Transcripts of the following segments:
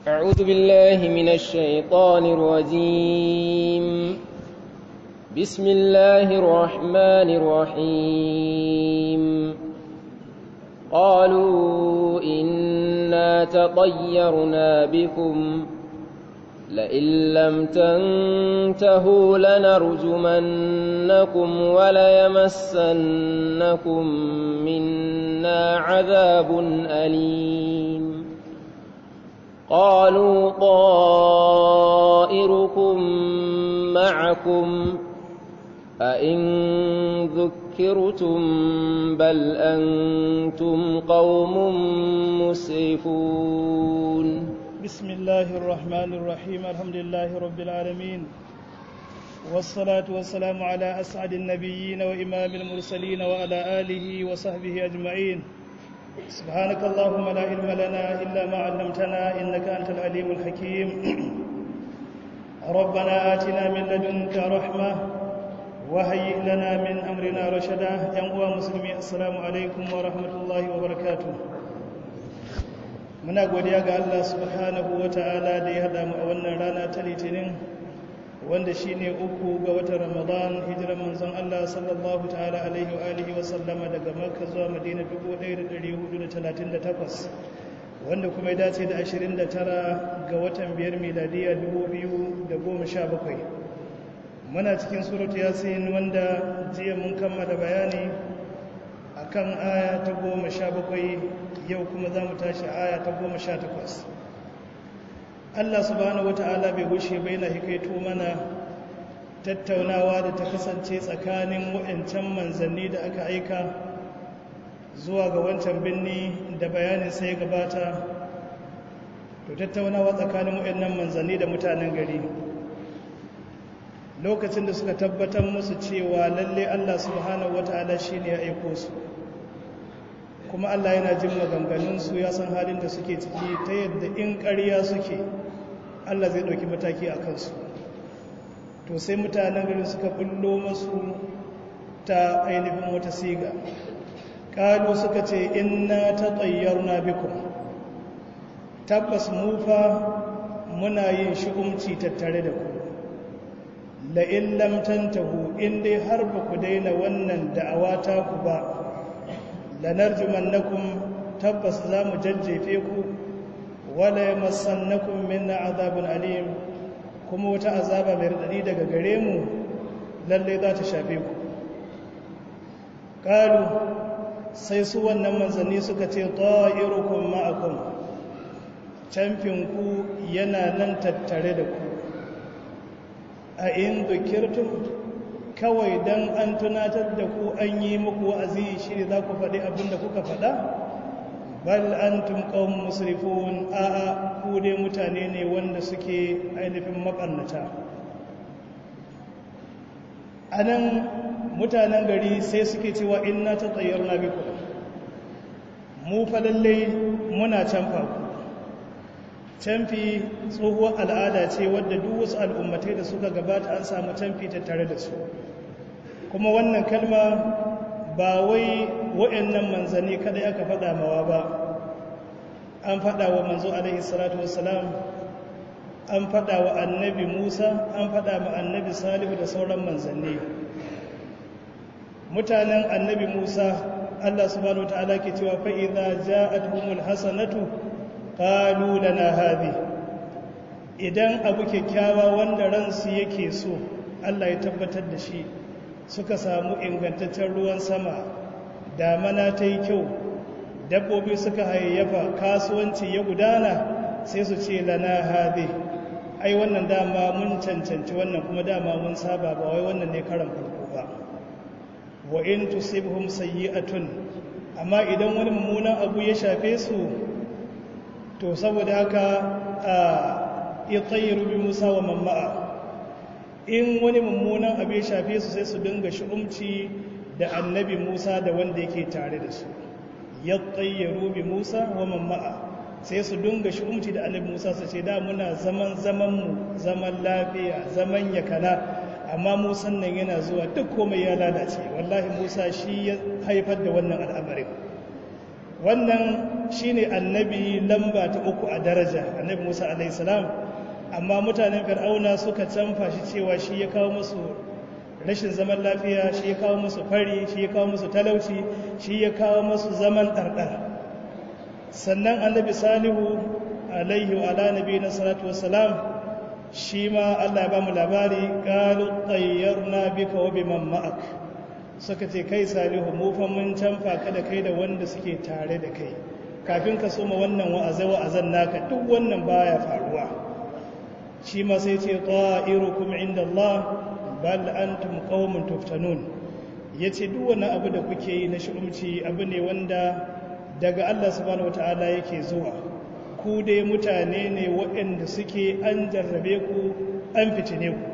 أعوذ بالله من الشيطان الرجيم بسم الله الرحمن الرحيم قالوا إنا تطيرنا بكم لئن لم تنتهوا لنرجمنكم وليمسنكم منا عذاب أليم قالوا طائركم معكم أئن ذكرتم بل أنتم قوم مسرفون بسم الله الرحمن الرحيم الحمد لله رب العالمين والصلاة والسلام على أسعد النبيين وإمام المرسلين وعلى آله وصحبه أجمعين سبحانك اللهم لا علم لنا إلا ما علمتنا إنك أنت العليم الحكيم ربنا آتنا من لدنك رحمة وهيئ لنا من أمرنا رشدا ينقوى مسلمي السلام عليكم ورحمة الله وبركاته muna godiya ga Allah subhanahu wa ta'ala da ya haɗa mu a wannan rana ta litinin wanda shi ne uku ga watan ramadan hijiran manzon Allah sallallahu ta'ala alaihi wa alihi wa sallama daga makka zuwa madina 1438 wanda kuma ya dace da 29 ga watan biyar miladiya 2017 muna cikin suratu yasin wanda jiya mun kammala bayani akan aya ta goma sha bakwai yau kuma za mu tashi aya ta goma sha takwas allah subhanahu wata'ala bai gushe bai na hikaito mana tattaunawa da ta kasance tsakanin waɗancan manzanni da aka aika zuwa ga wancan birni da bayanin sai gabata to tattaunawa tsakanin waɗannan manzanni da mutanen gari lokacin da suka tabbatar musu cewa lalle Allah subhanahu wata'ala shine ya aiko su kuma Allah yana jin maganganunsu ya san halin da suke ciki ta yadda in ƙarya suke Allah zai ɗauki mataki a kansu to sai mutanen garin suka bullo masu ta ainihin wata siga ƙalu suka ce inna ta tsayyarna bikum tabbas mufa muna yin shi'umci tattare da ku la'in lamtantahu in dai har ba ku daina wannan da'awa ta ku ba lanarjumannakum tabbas za mu jajjefe ku wala yamassannakum minna azabun alim kuma wata azaba mai radadi daga gare mu lalle za ta shafe ku qalu sai su wannan manzanni suka ce ta'irukum ma'akum camfin ku yana nan tattare da ku a in dukirtum kawai don an tunatar da ku an yi muku wa'azi shi ne za ku faɗi abin da kuka faɗa bal an tumƙon musrifun a'a ku dai mutane ne wanda suke ainihin maɓannata a nan mutanen gari sai suke cewa inna ta tsayar na biku mu falallai muna canfa ku canfi tsohuwar al'ada ce wadda duk wasu al'ummatai da suka gabata an samu canfi tattare da su kuma wannan kalma ba wai wa'annan manzanni kada aka faɗa mawa ba an faɗa wa manzo alaihi salatu wassalam an faɗa wa annabi musa an faɗa ma annabi salihu da sauran manzanni mutanen annabi musa allah subhanahu wa ta'ala ke cewa fa'iza ja'atuhumul hasanatu qalu lana hadhi idan abu kyakkyawa wanda ransu yake so Allah ya tabbatar da shi suka samu ingantaccen ruwan sama damana ta yi kyau dabbobi suka hayayyafa kasuwanci ya gudana sai su ce lana hadhi ai wannan dama mun cancanci wannan kuma dama mun saba ba wai wannan ne karan farko ba wa in tusibhum sayyi'atun amma idan wani mummunan abu ya shafe su to saboda haka a itsayiru bi musa wa mamma'a in wani mummunan abu ya shafe su sai su dinga shi'umci da annabi musa da wanda yake tare da su ya tsayyaru bi musa wa mamma'a sai su dinga shi'umci da annabi musa su ce da muna zaman zamanmu zaman lafiya zaman yakana amma musan nan yana zuwa duk komai ya lalace wallahi musa shi ya haifar da wannan al'amarin wannan shine annabi lamba ta uku a daraja annabi musa alaihissalam amma mutanen fir'auna suka canfa shi cewa shi ya kawo musu rashin zaman lafiya shi ya kawo musu fari shi ya kawo musu talauci shi ya kawo musu zaman ɗarɗar sannan annabi salihu alaihi wa ala nabi na salatu wassalam shi ma allah ya ba mu labari ƙalu tsayyarna bika wa biman ma'ak suka ce kai salihu mu fa mun canfa ka da kai da wanda suke tare da kai kafin ka soma wannan wa'azai wa'azan naka duk wannan baya faruwa shi ma sai ce ta'irukum inda Allah bal antum qaumun tuftanun yace duk wani abu da kuke yi na shi'umci abu ne wanda daga Allah subhanahu wataala yake zuwa ku dai mutane ne waɗanda suke an jarrabe ku an fitine ku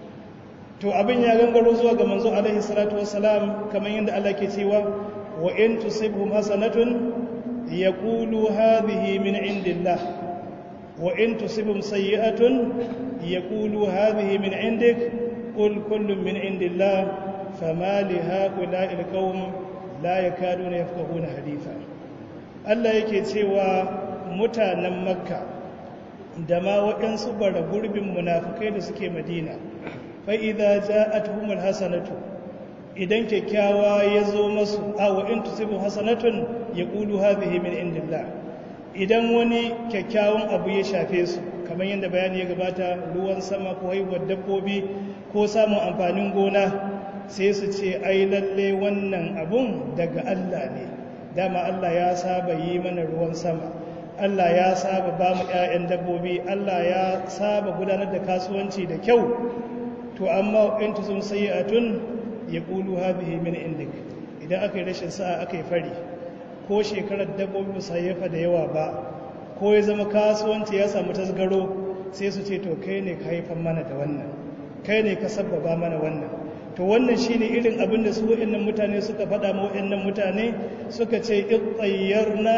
to abin ya gangaro zuwa ga manzo alaihi salatu wassalam kamar yadda Allah ke cewa wa in tusibhum hasanatun yaqulu hadhihi min indillah wa in tusibhum sayyi'atun yaqulu hadhihi min indik qul kullun min indillah fama li haula'i alqawm la yakaduna yafqahuna haditha Allah yake cewa mutanen makka da ma waɗansu bara gurbin munafukai da suke madina fa'iza ja a tuhumar hasanatu idan kyakkyawa ya zo masu awa in tusibin hasanatun ya ƙulu hazihi min indillah idan wani kyakkyawan abu ya shafe su kamar yadda bayani ya gabata ruwan sama ko haihuwar dabbobi ko samun amfanin gona sai su ce ai lalle wannan abun daga Allah ne dama Allah ya saba yi mana ruwan sama Allah ya saba ba mu 'ya'yan dabbobi Allah ya saba gudanar da kasuwanci da kyau to amma in tuzum sayyi'atun yaqulu hadhihi min indik idan aka yi rashin sa'a aka yi fari ko shekarar dabbobi ba yafa da yawa ba ko ya zama kasuwanci ya samu tasgaro sai su ce to kai ne ka haifan mana da wannan kai ne ka sabbaba mana wannan to wannan shine irin abin da su wa'annan mutane suka faɗa ma wa'annan mutane suka ce ittayyarna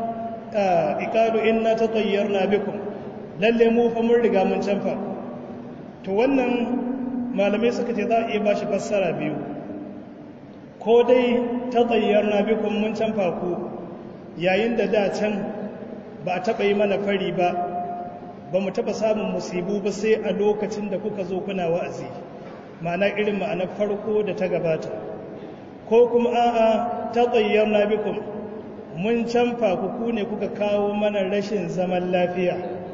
iqalu inna tatayyarna bikum lalle mu fa mun riga mun canfa to wannan malamai suka ce za a iya ba shi fassara biyu ko dai ta tsayyar na bikon mun can faku yayin da da can ba a taɓa yi mana fari ba ba mu taɓa samun musibu ba sai a lokacin da kuka zo kuna wa'azi ma'ana irin ma'ana farko da ta gabata ko kuma a'a ta tsayyar na bikon mun can faku ku ne kuka kawo mana rashin zaman lafiya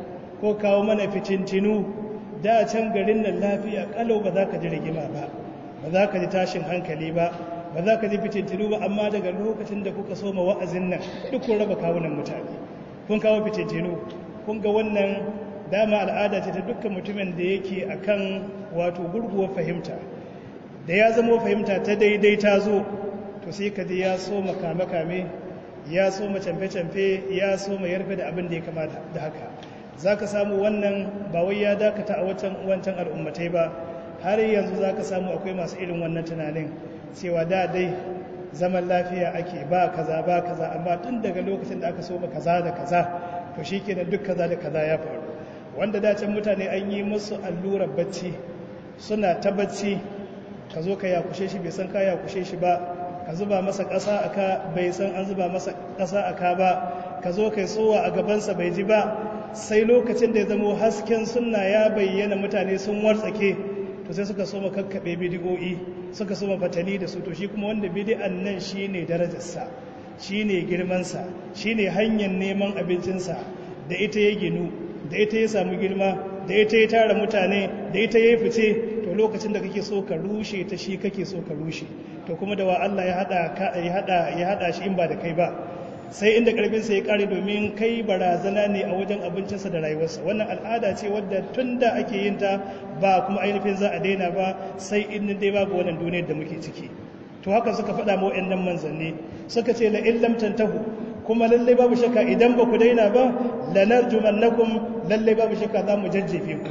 ko kawo mana fitintinu da can garin nan lafiya kalau ba za ka ji rigima ba ba za ka ji tashin hankali ba ba za ka ji fitintinu ba amma daga lokacin da kuka soma wa'azin nan duk kun raba kawunan mutane kun kawo fitintinu kun ga wannan dama al'ada ce ta dukkan mutumin da yake akan wato gurguwar fahimta da ya zama fahimta ta daidai ta zo to sai ka ji ya soma kame-kame ya soma camfe-camfe ya soma yarfe da abin da ya kamata da haka za ka samu wannan ba wai ya dakata a wancan al'ummatai ba har yanzu za ka samu akwai masu irin wannan tunanin cewa da dai zaman lafiya ake ba kaza ba kaza amma tun daga lokacin da aka so ba kaza da kaza to shi kenan duk kaza da kaza ya faru wanda dacin mutane an yi musu allurar bacci suna ta bacci ka zo ka yakushe shi bai san ka yakushe shi ba ka zuba masa ƙasa a ka bai san an zuba masa ƙasa a ka ba ka zo kai tsowa a gabansa bai ji ba sai lokacin da ya zamo hasken sunna ya bayyana mutane sun wartsake to sai suka soma kakkaɓe bidigo'i suka soma fatali da su to shi kuma wanda bidi'an nan shi ne darajarsa shi ne girmansa shi ne hanyar neman abincinsa da ita ya ginu da ita ya samu girma da ita ya tara mutane da ita ya fice to lokacin da kake so ka rushe ta shi kake so ka rushe to kuma da wa Allah ya hada ya hada shi in ba da kai ba sai inda karfinsa ya kare domin kai barazana ne a wajen abincinsa da rayuwarsa wannan al'ada ce wadda tun da ake yin ta ba kuma ainihin za a daina ba sai in dai babu wannan duniyar da muke ciki to haka suka faɗa ma waɗannan manzanni suka ce la illam tantahu kuma lalle babu shakka idan ba ku daina ba lanarjumannakum lalle babu shakka za mu jajjefe ku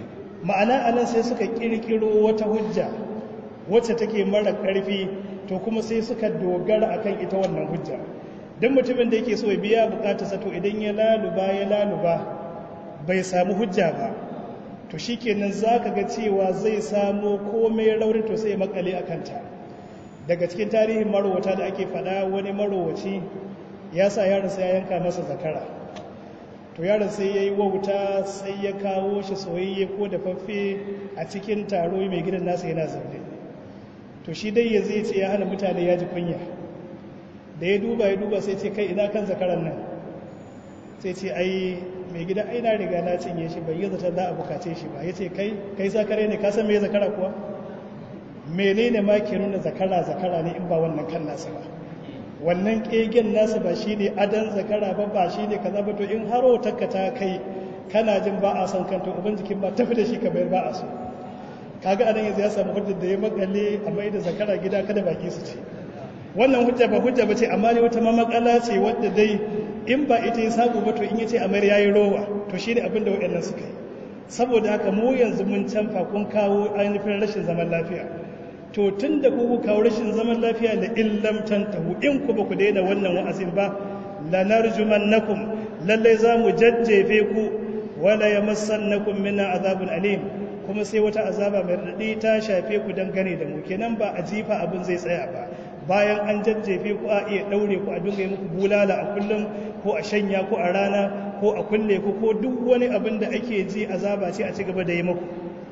ma'ana anan sai suka kirkiro wata hujja wacce take mara ƙarfi to kuma sai suka dogara akan ita wannan hujja don mutumin da yake so ya biya bukatarsa to idan ya laluba ya laluba bai samu hujja ba to shikenan za ka ga cewa zai samu komai rauni to sai makale a kanta daga cikin tarihin marowata da ake fada wani marowaci ya sa yaron sai ya yanka masa zakara to yaron sai ya yi wauta sai ya kawo shi soyayye ko da faffe a cikin taro mai gidan nasa yana zaune to shi dai ya zai ce ya hana mutane ya ji kunya da ya duba ya duba sai ce kai ina kan zakaran nan sai ce ai mai gida ai na riga na cinye shi bai yi zata za a bukace shi ba ya ce kai kai zakare ne ka san me zakara kuwa menene ma ke nuna zakara zakara ne in ba wannan kan nasa ba wannan kegen nasa ba shi ne adan zakara ba ba shi ne kaza ba to in haro takka ta kai kana jin ba a son kanta uban jikin ba tafi da shi ka bayar ba a so kaga anan yanzu ya samu hujjar da ya makale a mai da zakara gida kada baki su ce wannan hujja ba hujja ba ce amma ne wata mamakala ce wadda dai in ba ita ya samu ba to in ya ce a mayar yayi rowa to shi ne abin da waɗannan suka yi saboda haka mu yanzu mun canfa kun kawo ainihin rashin zaman lafiya to tun da ku kawo rashin zaman lafiya da illam tantahu in ku ba ku daina wannan wa'azin ba lanarjumannakum lalle za mu jajjefe ku wala yamassannakum minna azabun alim kuma sai wata azaba mai radadi ta shafe ku dangane da mu kenan ba a jifa abin zai tsaya ba bayan an jajjefe ku a iya daure ku a dinga yi muku bulala a kullum ko a shanya ku a rana ko a kulle ku ko duk wani abin da ake ji azaba ce a ci gaba da yi muku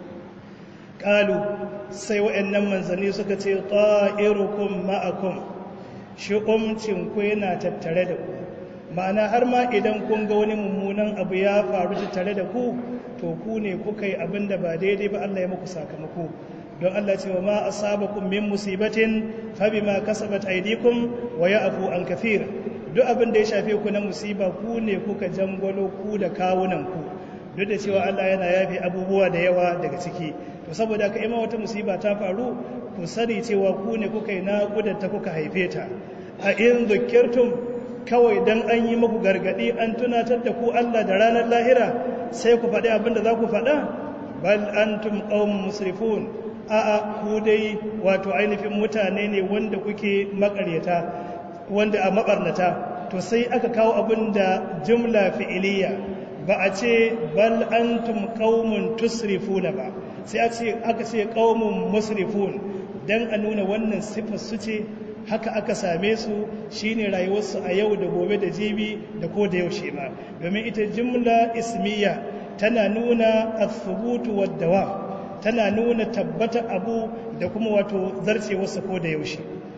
qalu sai waɗannan manzanni suka ce ta'irukum ma'akum shi umcin ku yana tattare da ku ma'ana har ma idan kun ga wani mummunan abu ya faru tattare da ku to ku ne kuka yi abin da ba daidai ba Allah ya muku sakamako don Allah ce wa ma asabakum min musibatin fa bima kasabat aydikum wa ya'fu an kathir duk abin da ya shafe ku na musiba ku ne kuka jangwalo ku da kawunan ku duk da cewa Allah yana yafe abubuwa da yawa daga ciki to saboda ka ima wata musiba ta faru ku sani cewa ku ne kuka yi naƙudar ta kuka haife ta a in zukirtum kawai dan an yi muku gargadi an tunatar da ku Allah da ranar lahira sai ku faɗi abin da za ku faɗa bal antum qaumun musrifun a'a ku dai wato ainihin mutane ne wanda kuke makaryata wanda a mabarnata to sai aka kawo abin da jumla fi'iliya ba a ce bal antum qaumun tusrifuna ba sai a ce aka ce qaumun musrifun dan a nuna wannan sifar su ce haka aka same su shine rayuwarsu a yau da gobe da jibi da ko da yaushe ma domin ita jumla ismiya tana nuna as-subutu wad-dawam tana nuna tabbata abu da kuma wato zarcewarsa ko da yaushe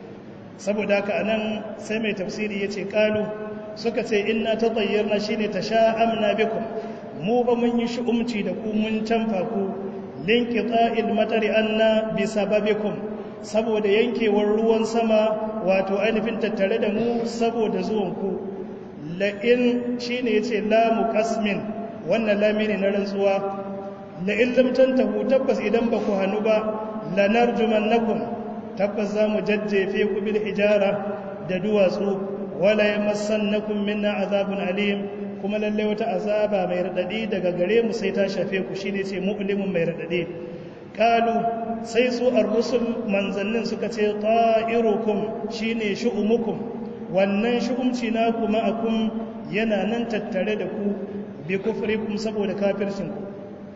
saboda haka anan sai mai tafsiri yace qalu suka ce inna tatayyarna shine tasha'amna bikum mu ba mun yi shi'umci da ku mun canfa ku linqita'il matari anna bi sababikum saboda yankewar ruwan sama wato ainihin tattare da mu saboda zuwan ku la in shine yace la muqasmin wannan lami ne na rantsuwa la in lam tantahu tabbas idan ba ku hanu ba lanarjumannakum tabbas za mu jajjefe ku bil hijara da duwatsu wala yamassannakum minna azabun alim kuma lalle wata azaba mai radadi daga gare mu sai ta shafe ku shine ce mu'limun mai radadi qalu sai su ar-rusul manzannin suka ce ta'irukum shine shu'umukum wannan shu'umci na kuma akum yana nan tattare da ku bi kufrikum saboda kafircin ku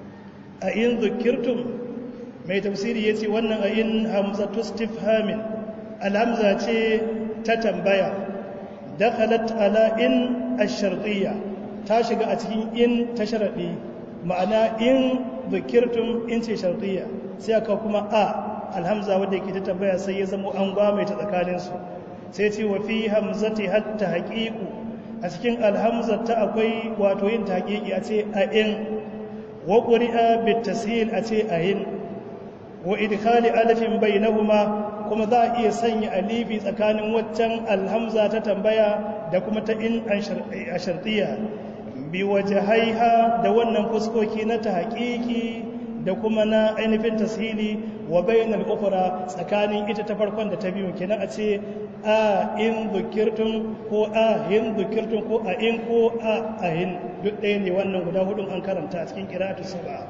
a in zukirtum mai tafsiri yace wannan a in hamzatu istifhamin alhamza ce ta tambaya dakhalat ala in ash-shartiyya ta shiga a cikin in ta sharadi ma'ana in zikirtum in ce shartiyya sai aka kuma a alhamza wadda yake ta tambaya sai ya zama an gwame ta tsakanin su sai ce wa fi hamzati hatta haqiqu a cikin alhamza ta akwai wato yin taqiqi a ce a in wa quri'a bit tashil a ce a in wa idkhali alifin bainahuma kuma za a iya sanya alifi tsakanin waccan alhamza ta tambaya da kuma ta in a shartiya bi wajahaiha da wannan fuskoki na ta haƙiƙi da kuma na ainihin tasiri wa bainal ukhra tsakanin ita ta farkon da ta biyu kenan a ce a in zukirtum ko a hin zukirtum ko a in ko a a hin duk ɗaya ne wannan guda hudun an karanta a cikin qira'atu sab'a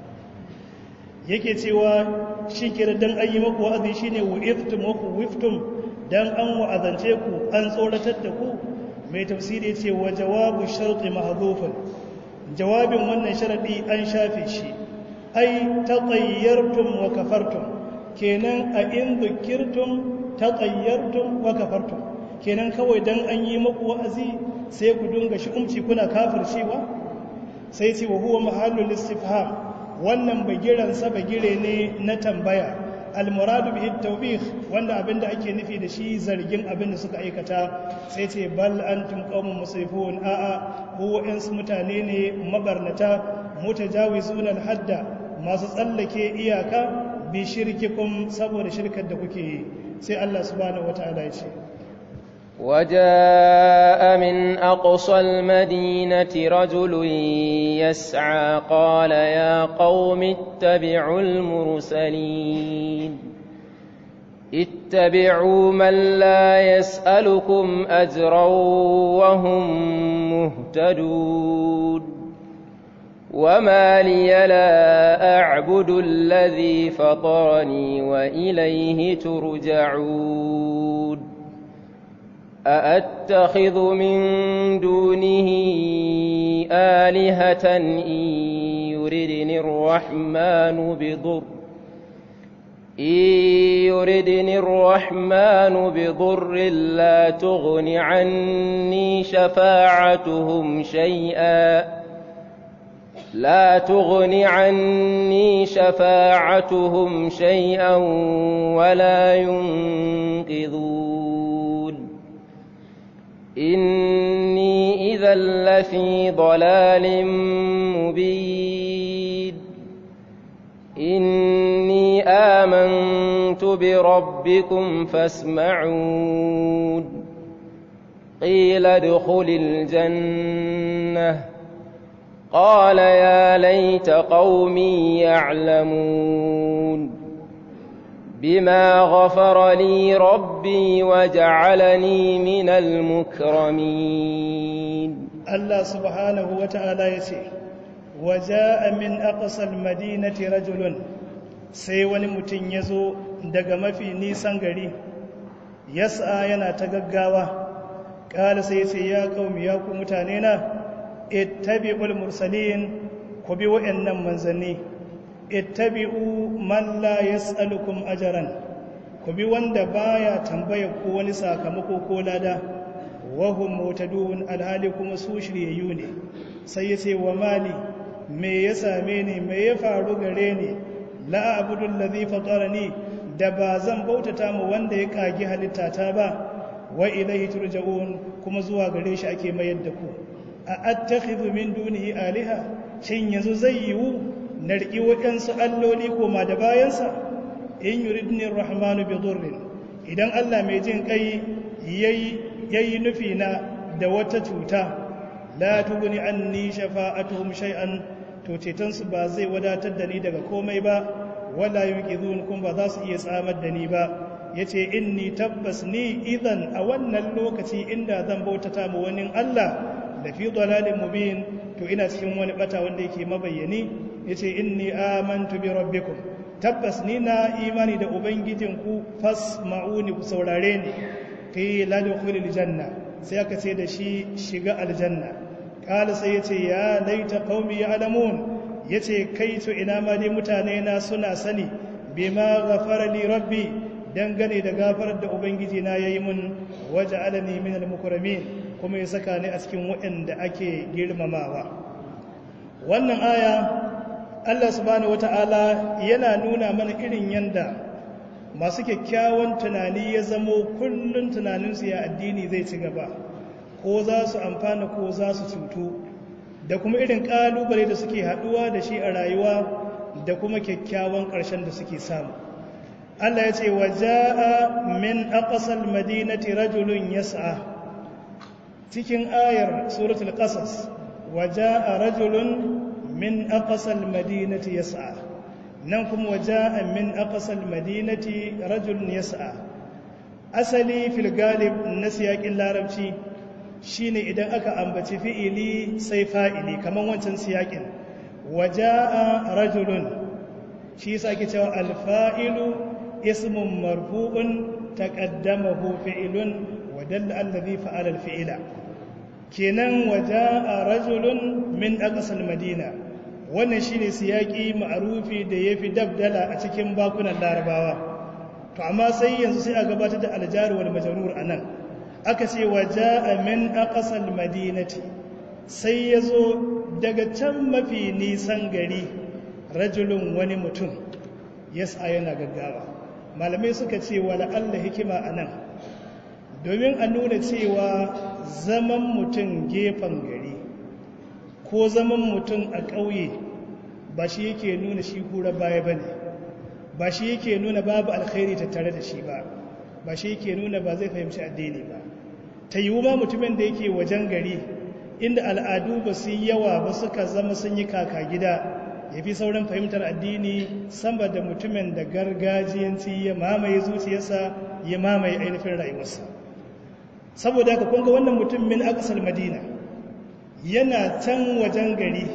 yake cewa shi kira dan an yi maku wa'azi shine wa'iztum wa wiftum dan an wa'azance ku an tsoratar da ku mai tafsiri ce wa jawabu sharti mahdhufun jawabin wannan sharadi an shafe shi ai tatayyartum wa kafartum kenan a in dhukirtum tatayyartum wa kafartum kenan kawai dan an yi maku wa'azi sai ku dunga shi umci kuna kafircewa sai ce wa huwa mahallul istifham wannan bagiran sa bagire ne na tambaya almuradu bihi tawbih wanda abinda ake nufi da shi zargin abinda suka aikata sai ce bal antum qaumun musrifun a'a ko wa'ansu mutane ne mabarnata mutajawizuna alhadda masu tsallake iyaka bi shirkikum saboda shirkar da kuke yi sai Allah subhanahu wataala ya ce وجاء من أقصى المدينة رجل يسعى قال يا قوم اتبعوا المرسلين اتبعوا من لا يسألكم أجرا وهم مهتدون وما لي لا أعبد الذي فطرني وإليه ترجعون أأتخذ من دونه آلهة إن يردني الرحمن بضر إن يردني الرحمن بضر لا تغن عني شفاعتهم شيئا لا تغن عني شفاعتهم شيئا ولا ينقذون إني إذا لفي ضلال مبين إني آمنت بربكم فاسمعون قيل ادخل الجنة قال يا ليت قومي يعلمون بما غفر لي ربي وجعلني من المكرمين الله سبحانه وتعالى يسير وجاء من أقصى المدينة رجل sai wani mutum ya zo daga mafi nisan gari yasa yana ta gaggawa ƙala sai ce ya ƙaumi ya ku mutane na ittabi'ul mursalin ku bi wa'annan manzanni ittabi'u man la yas'alukum ajran ku bi wanda baya tambaya ko wani sakamako ko lada wa hum mutadun alhali kuma su shiryayyu ne sai ya ce wa mali me ya same ni me ya faru gare ni la abudu allazi fatarani da ba zan bautata mu wanda ya kagi halitta ta ba wa ilaihi turja'un kuma zuwa gare shi ake mayar da ku a attakhidhu min dunihi aliha shin yanzu zai yiwu na riƙi waɗansu alloli koma da bayansa in yuridni rahmanu bi dhurrin idan Allah mai jin kai yayi nufi na da wata cuta la tuguni anni shafa'atuhum shay'an to cetonsu ba zai wadatar da ni daga komai ba wala yunqidhun kun ba za su iya tsamar da ni ba yace inni tabbas ni idan a wannan lokaci inda zan bautata mu wani Allah da fi dalalin mubin to ina cikin wani bata wanda yake mabayyani yace inni amantu bi rabbikum tabbas ni na imani da ubangijinku fasma'uni ku saurare ni qila dukhulil janna sai aka ce da shi shiga aljanna kala sai yace ya laita qaumi ya'lamun yace kai to ina ma dai mutane na suna sani bima ghafara li rabbi dangane da gafarar da ubangiji na yayi mun waja'alani min al-mukramin kuma ya saka ni a cikin waɗanda ake girmamawa wannan aya Allah subhanahu wata'ala yana nuna mana irin yanda masu kyakkyawan tunani ya zamo kullun tunaninsu ya addini zai ci gaba ko za su amfana ko za su cutu da kuma irin kalubale da suke haduwa da shi a rayuwa da kuma kyakkyawan ƙarshen da suke samu Allah ya ce wa ja'a min aqsal madinati rajulun yas'a cikin ayar suratul qasas wa ja'a rajulun min aqsal madinati yas'a nan kuma wa ja'a min aqsal madinati rajulun yas'a asali fil galib na siyakin larabci shine idan aka ambaci fi'ili sai fa'ili kaman wancan siyakin waja'a rajulun shi yasa ake cewa alfa'ilu ismun marfu'un taqaddamahu fi'ilun wa dalla allazi fa'ala al-fi'la kenan waja'a rajulun min aqsal madina wannan shine siyaki ma'rufi da yafi dabdala a cikin bakunan larabawa to amma sai yanzu sai a gabatar da aljar wal majrur anan aka ce wa ja'a min aqsal madinati sai ya zo daga can mafi nisan gari rajulun wani mutum yasa yana gaggawa malamai suka ce wa la'alla hikima a nan domin a nuna cewa zaman mutum gefen gari ko zaman mutum a ƙauye ba shi yake nuna shi kura baya ba ne ba shi yake nuna babu alkhairi tattare da shi ba ba shi yake nuna ba zai fahimci addini ba ta yiwu ma mutumin da yake wajen gari inda al'adu ba su yi yawa ba suka zama sun yi kaka gida ya fi sauran fahimtar addini sama da mutumin da gargajiyanci ya mamaye zuciyarsa ya mamaye ainihin rayuwarsa saboda haka kunga wannan mutum min akasar madina yana can wajen gari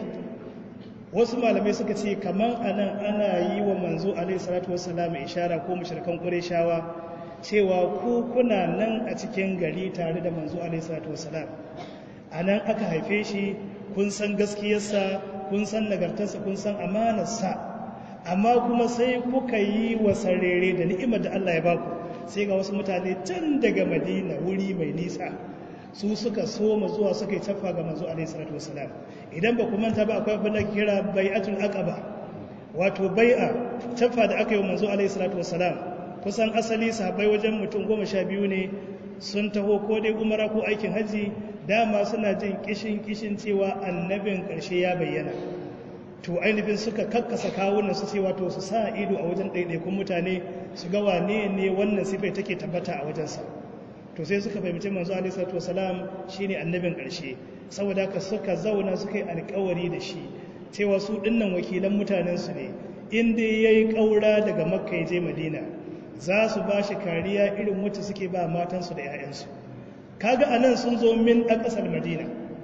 wasu malamai suka ce kamar anan ana yi wa manzo alaihi salatu wassalam ishara ko mushrikan qurayshawa cewa ku kuna nan a cikin gari tare da manzo alaihi salatu wassalam anan aka haife shi kun san gaskiyarsa kun san nagartarsa kun san amanarsa amma kuma sai kuka yi wa sarere da ni'imar da Allah ya baku sai ga wasu mutane can daga madina wuri mai nisa su suka soma zuwa suka yi tafa ga manzo alaihi salatu wasalam idan ba ku manta ba akwai abin da kira bai'atul aqaba wato bai'a tafa da aka yi wa manzo alaihi salatu wasalam kusan asali sahabbai wajen mutum goma sha biyu ne sun taho ko dai umara ko aikin hajji dama suna jin kishin kishin cewa annabin ƙarshe ya bayyana to ainihin suka kakkasa kawunan su cewa to su sa ido a wajen ɗaiɗaikun mutane su ga wane ne wannan sifai take tabbata a wajensa to sai suka fahimci manzo alaihi salatu wasalam shine annabin ƙarshe saboda haka suka zauna suka yi alƙawari da shi cewa su dinnan wakilan mutanen su ne in dai yayi ƙaura daga makka ya je madina za su ba shi kariya irin wacce suke ba matansu da 'ya'yansu kaga anan sun zo min a ƙasar madina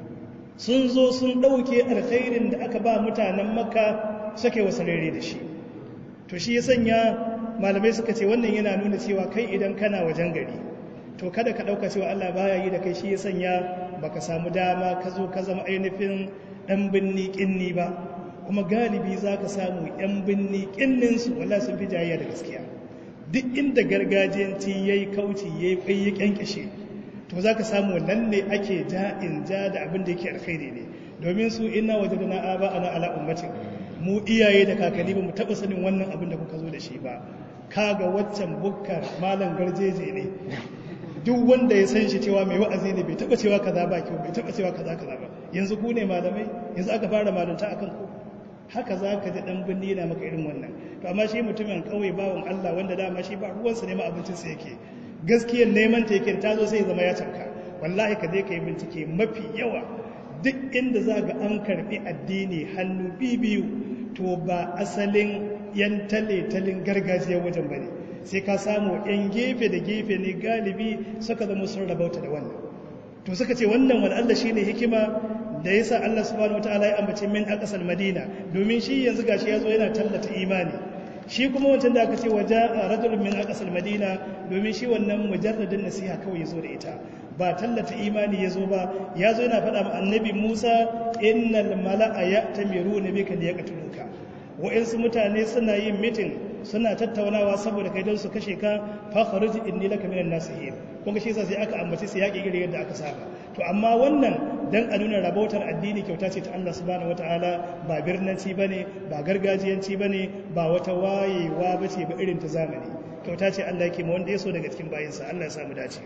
sun zo sun ɗauke alkhairin da aka ba mutanen makka suke wasarere da shi to shi ya sanya malamai suka ce wannan yana nuna cewa kai idan kana wajen gari to kada ka ɗauka cewa allah baya yi da kai shi ya sanya baka samu dama ka zo ka zama ainihin ɗan binni ƙinni ba kuma galibi za ka samu 'yan binni ƙinninsu wala sun fi jayayya da gaskiya duk inda gargajiyanci ya yi kauci ya yi ƙwai ya ƙyanƙyashe to za ka samu nan ne ake ja in ja da abin da yake alkhairi ne domin su ina waje da na'a ba ana ala ummatin mu iyaye da kakanni ba mu taɓa sanin wannan abin da kuka zo da shi ba kaga waccan bukkar malam garjeje ne duk wanda ya san shi cewa mai wa'azi ne bai taɓa cewa kaza ba kyau bai taɓa cewa kaza kaza ba yanzu ku ne malamai yanzu aka fara malunta akan ku haka za ka ji ɗan birni yana maka irin wannan to amma shi mutumin ƙauye bawan Allah wanda dama shi ba ruwansa ne ma abincinsa yake gaskiyar neman ta yake ta zo sai zama ya canka wallahi ka je ka yi bincike mafi yawa duk inda za ga an karɓi addini hannu biyu to ba asalin yan tale-talin gargajiya wajen ba ne sai ka samu yan gefe da gefe ne galibi suka zama sun rabauta da wannan to suka ce wannan wani Allah shine hikima da yasa Allah subhanahu wataala ya ambace min aqsal madina domin shi yanzu gashi yazo yana tallata imani shi kuma wancan da aka ce waje a rajulun min aqsal madina domin shi wannan mujarradin nasiha kawai yazo da ita ba tallata imani yazo ba yazo yana faɗa ma annabi Musa innal mala'a ya'tamiruna bika liyaqtuluka wa'insu mutane suna yin mitin suna tattaunawa saboda kai don su kashe ka fa kharuj inni laka minan nasihin kuma shi yasa sai aka ambace sai yaki gire yadda aka saba to amma wannan dan a nuna rabautar addini kyauta ce ta Allah subhanahu wataala ba birnanci bane ba gargajiyanci bane ba wata wayewa bace ba irin ta zamani kyauta ce Allah yake ma wanda ya so daga cikin bayinsa Allah ya samu dace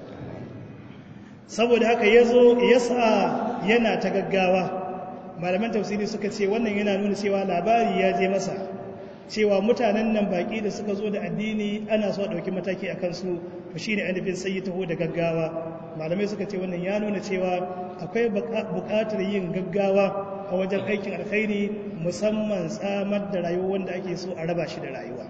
saboda haka yazo yasa yana ta gaggawa malaman tafsiri suka ce wannan yana nuna cewa labari ya je masa cewa mutanen nan baki da suka zo da addini ana so a ɗauki mataki a kansu to shine ainihin sai ya taho da gaggawa malamai suka ce wannan ya nuna cewa akwai buƙatar yin gaggawa a wajen aikin alkhairi musamman tsamar da rayuwa wanda ake so a raba shi da rayuwa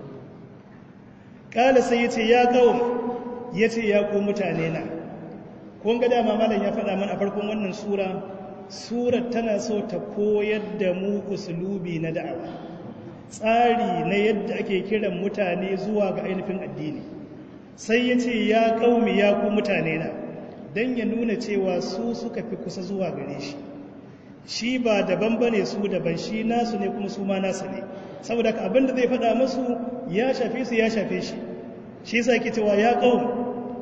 ƙala sai ya ce ya kawo ya ce ya ko mutane na kun ga dama malam ya faɗa mana a farkon wannan sura surar tana so ta koyar da mu usulubi na da'awa tsari na yadda ake kiran mutane zuwa ga ainihin addini sai ya ce ya kaumi ya ku mutane na don ya nuna cewa su suka fi kusa zuwa gare shi shi ba daban ba ne su daban shi nasu ne kuma su ma nasu ne saboda ka abinda zai faɗa masu ya shafe su ya shafe shi shi sa ke cewa ya kaum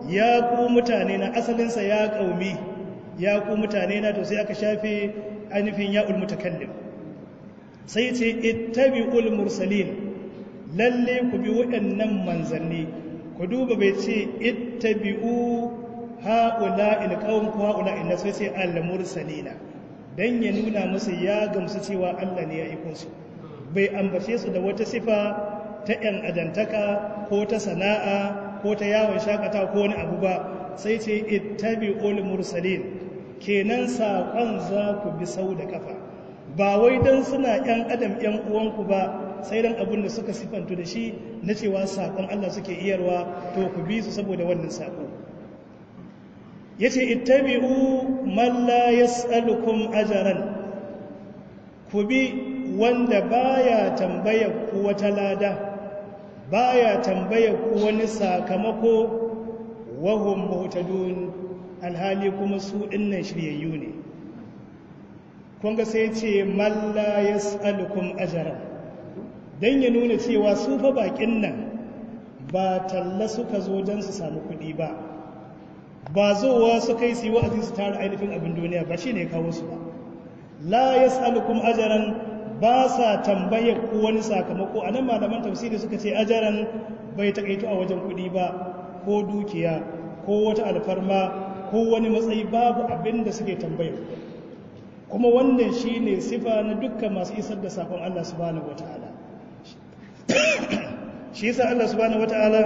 ya ku mutane na asalinsa ya ƙaumi ya ku mutane na to sai aka shafe ainihin ya'ul mutakallim sai ce ittabi'ul mursalin lalle ku bi waɗannan manzanni ku duba bai ce ittabi'u ha'ula ilqawm ku ha'ula inna sai ce al mursalina dan ya nuna musu ya gamsu cewa Allah ne ya aiko su bai ambace su da wata sifa ta ‘yan adantaka ko ta sana'a ko ta yawon shakata ko wani abu ba sai ce ittabi ul mursalin kenan saƙon za ku bi sau da kafa ba wai don suna ‘yan adam ‘yan uwanku ba sai don abin da suka sifantu da shi na cewa saƙon Allah suke iyarwa to ku bi su saboda wannan saƙo ya ce ittabi'u man la yas'alukum ajaran ku bi wanda baya tambaya ku wata lada baya tambaya ku wani sakamako wahum muhtadun alhali kuma su dinnan shiryayyu ne kun ga sai ce man la yas'alukum ajran dan ya nuna cewa su fa bakin nan ba talla suka zo dan su samu kuɗi ba ba zowa su kai su yi wa'azi su tara ainihin abin duniya ba shine kawo su ba la yas'alukum ajran ba sa tambayar ku wani sakamako a nan malaman tafsiri suka ce ajaran bai takaito a wajen kuɗi ba ko dukiya ko wata alfarma ko wani matsayi babu abin da suke tambayar kuma wannan shi ne sifa na dukkan masu isar da sakon Allah subhanahu wata'ala shi yasa Allah subhanahu wata'ala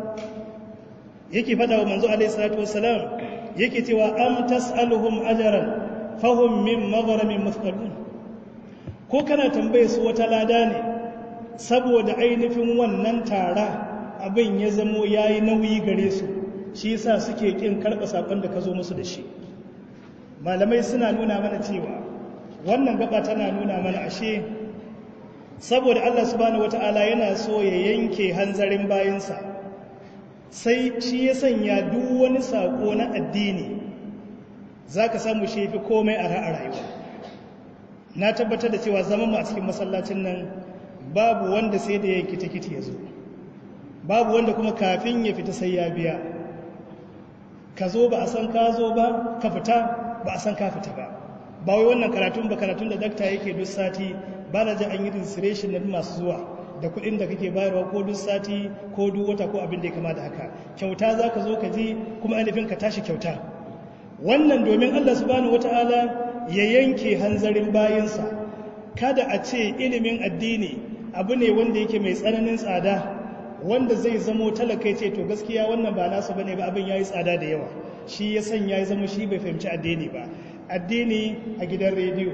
yake faɗa wa manzo alaihi salatu wassalam yake cewa am tas'aluhum ajran fahum min maghramin muthqalun ko kana tambaye su wata lada ne saboda ainihin wannan tara abin ya zamo ya yi nauyi gare su shi yasa suke kin karɓa saƙon da ka zo musu da shi malamai suna nuna mana cewa wannan gaba tana nuna mana ashe saboda allah subhanahu wata'ala yana so ya yanke hanzarin bayansa sai shi ya sanya duk wani saƙo na addini za ka samu shi fi komai a rayuwa na tabbatar da cewa zaman mu a cikin masallacin nan babu wanda sai da ya kiti-kiti ya zo babu wanda kuma kafin ya fita sai ya biya ka zo ba a san ka zo ba ka fita ba a san ka fita ba ba wai wannan karatun ba karatun da dakta yake duk sati ba na ji an yi registration na masu zuwa da kuɗin da kake bayarwa ko duk sati ko duk wata ko abin da ya kama da haka kyauta za ka zo ka ji kuma ainihin ka tashi kyauta wannan domin allah subhanahu wata'ala ya yanke hanzarin bayansa kada a ce ilimin addini abu ne wanda yake mai tsananin tsada wanda zai zamo talakai ce to gaskiya wannan ba nasu bane ba abin yayi tsada da yawa shi ya sanya ya zama shi bai fahimci addini ba addini a gidan rediyo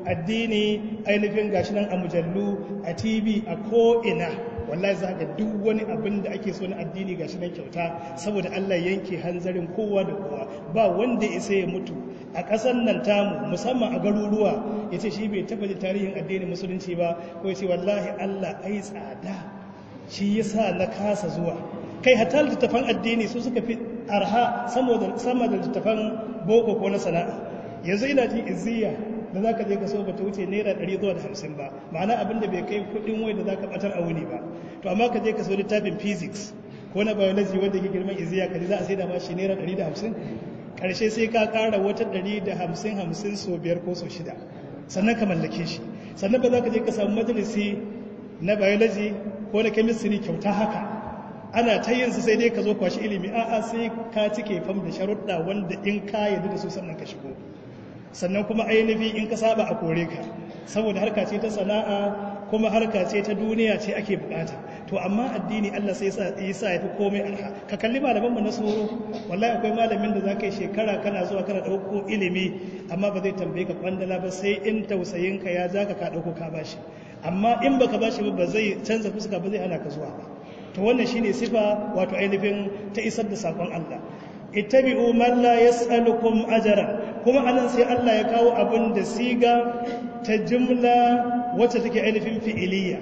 addini ainihin gashi nan a mujallu a tv a ko'ina wallahi za ga duk wani abin da ake so na addini gashi nan kyauta saboda allah yanke hanzarin kowa da kowa ba wanda isa ya mutu a ƙasar nan tamu musamman a garuruwa ya ce shi bai taɓa tarihin addinin musulunci ba ko ya ce wallahi allah ai tsada shi ya sa na kasa zuwa kai hatta littattafan addini su suka fi arha sama da littattafan boko ko na sana'a yanzu ina ji izziya da za ka je ka so ba ta wuce naira 100 zuwa da 50 ba ma'ana abin da bai kai kudin wai da za ka batar a wuni ba to amma ka je ka so littafin physics ko na biology wanda ke girman izziya ka ji za a sai da ma shi naira 150 karshe sai ka kara wata 150 50 so biyar ko so shida sannan ka mallake shi sannan ba za ka je ka samu majalisi na biology ko na chemistry kyauta haka ana ta yin su sai dai ka zo kwashi ilimi a'a sai ka cike fam da sharuɗa wanda in ka yarda da su sannan ka shigo sannan kuma ainihi in ka saba a kore ka saboda harka ce ta sana'a kuma harka ce ta duniya ce ake bukata to amma addini Allah sai ya sa ya fi komai arha ka kalli malaman mu na soro wallahi akwai malamin da zaka yi shekara kana zuwa kana dauko ilimi amma ba zai tambaye ka kwandala ba sai in tausayin ka ya zaka ka dauko ka bashi amma in baka bashi ba zai canza fuska ba zai hana ka zuwa ba to wannan shine sifa wato ainihin ta isar da sakon Allah ittabi'u man la yas'alukum ajran kuma anan sai Allah ya kawo abin da siga ta jumla wacce take ainihin fi'iliya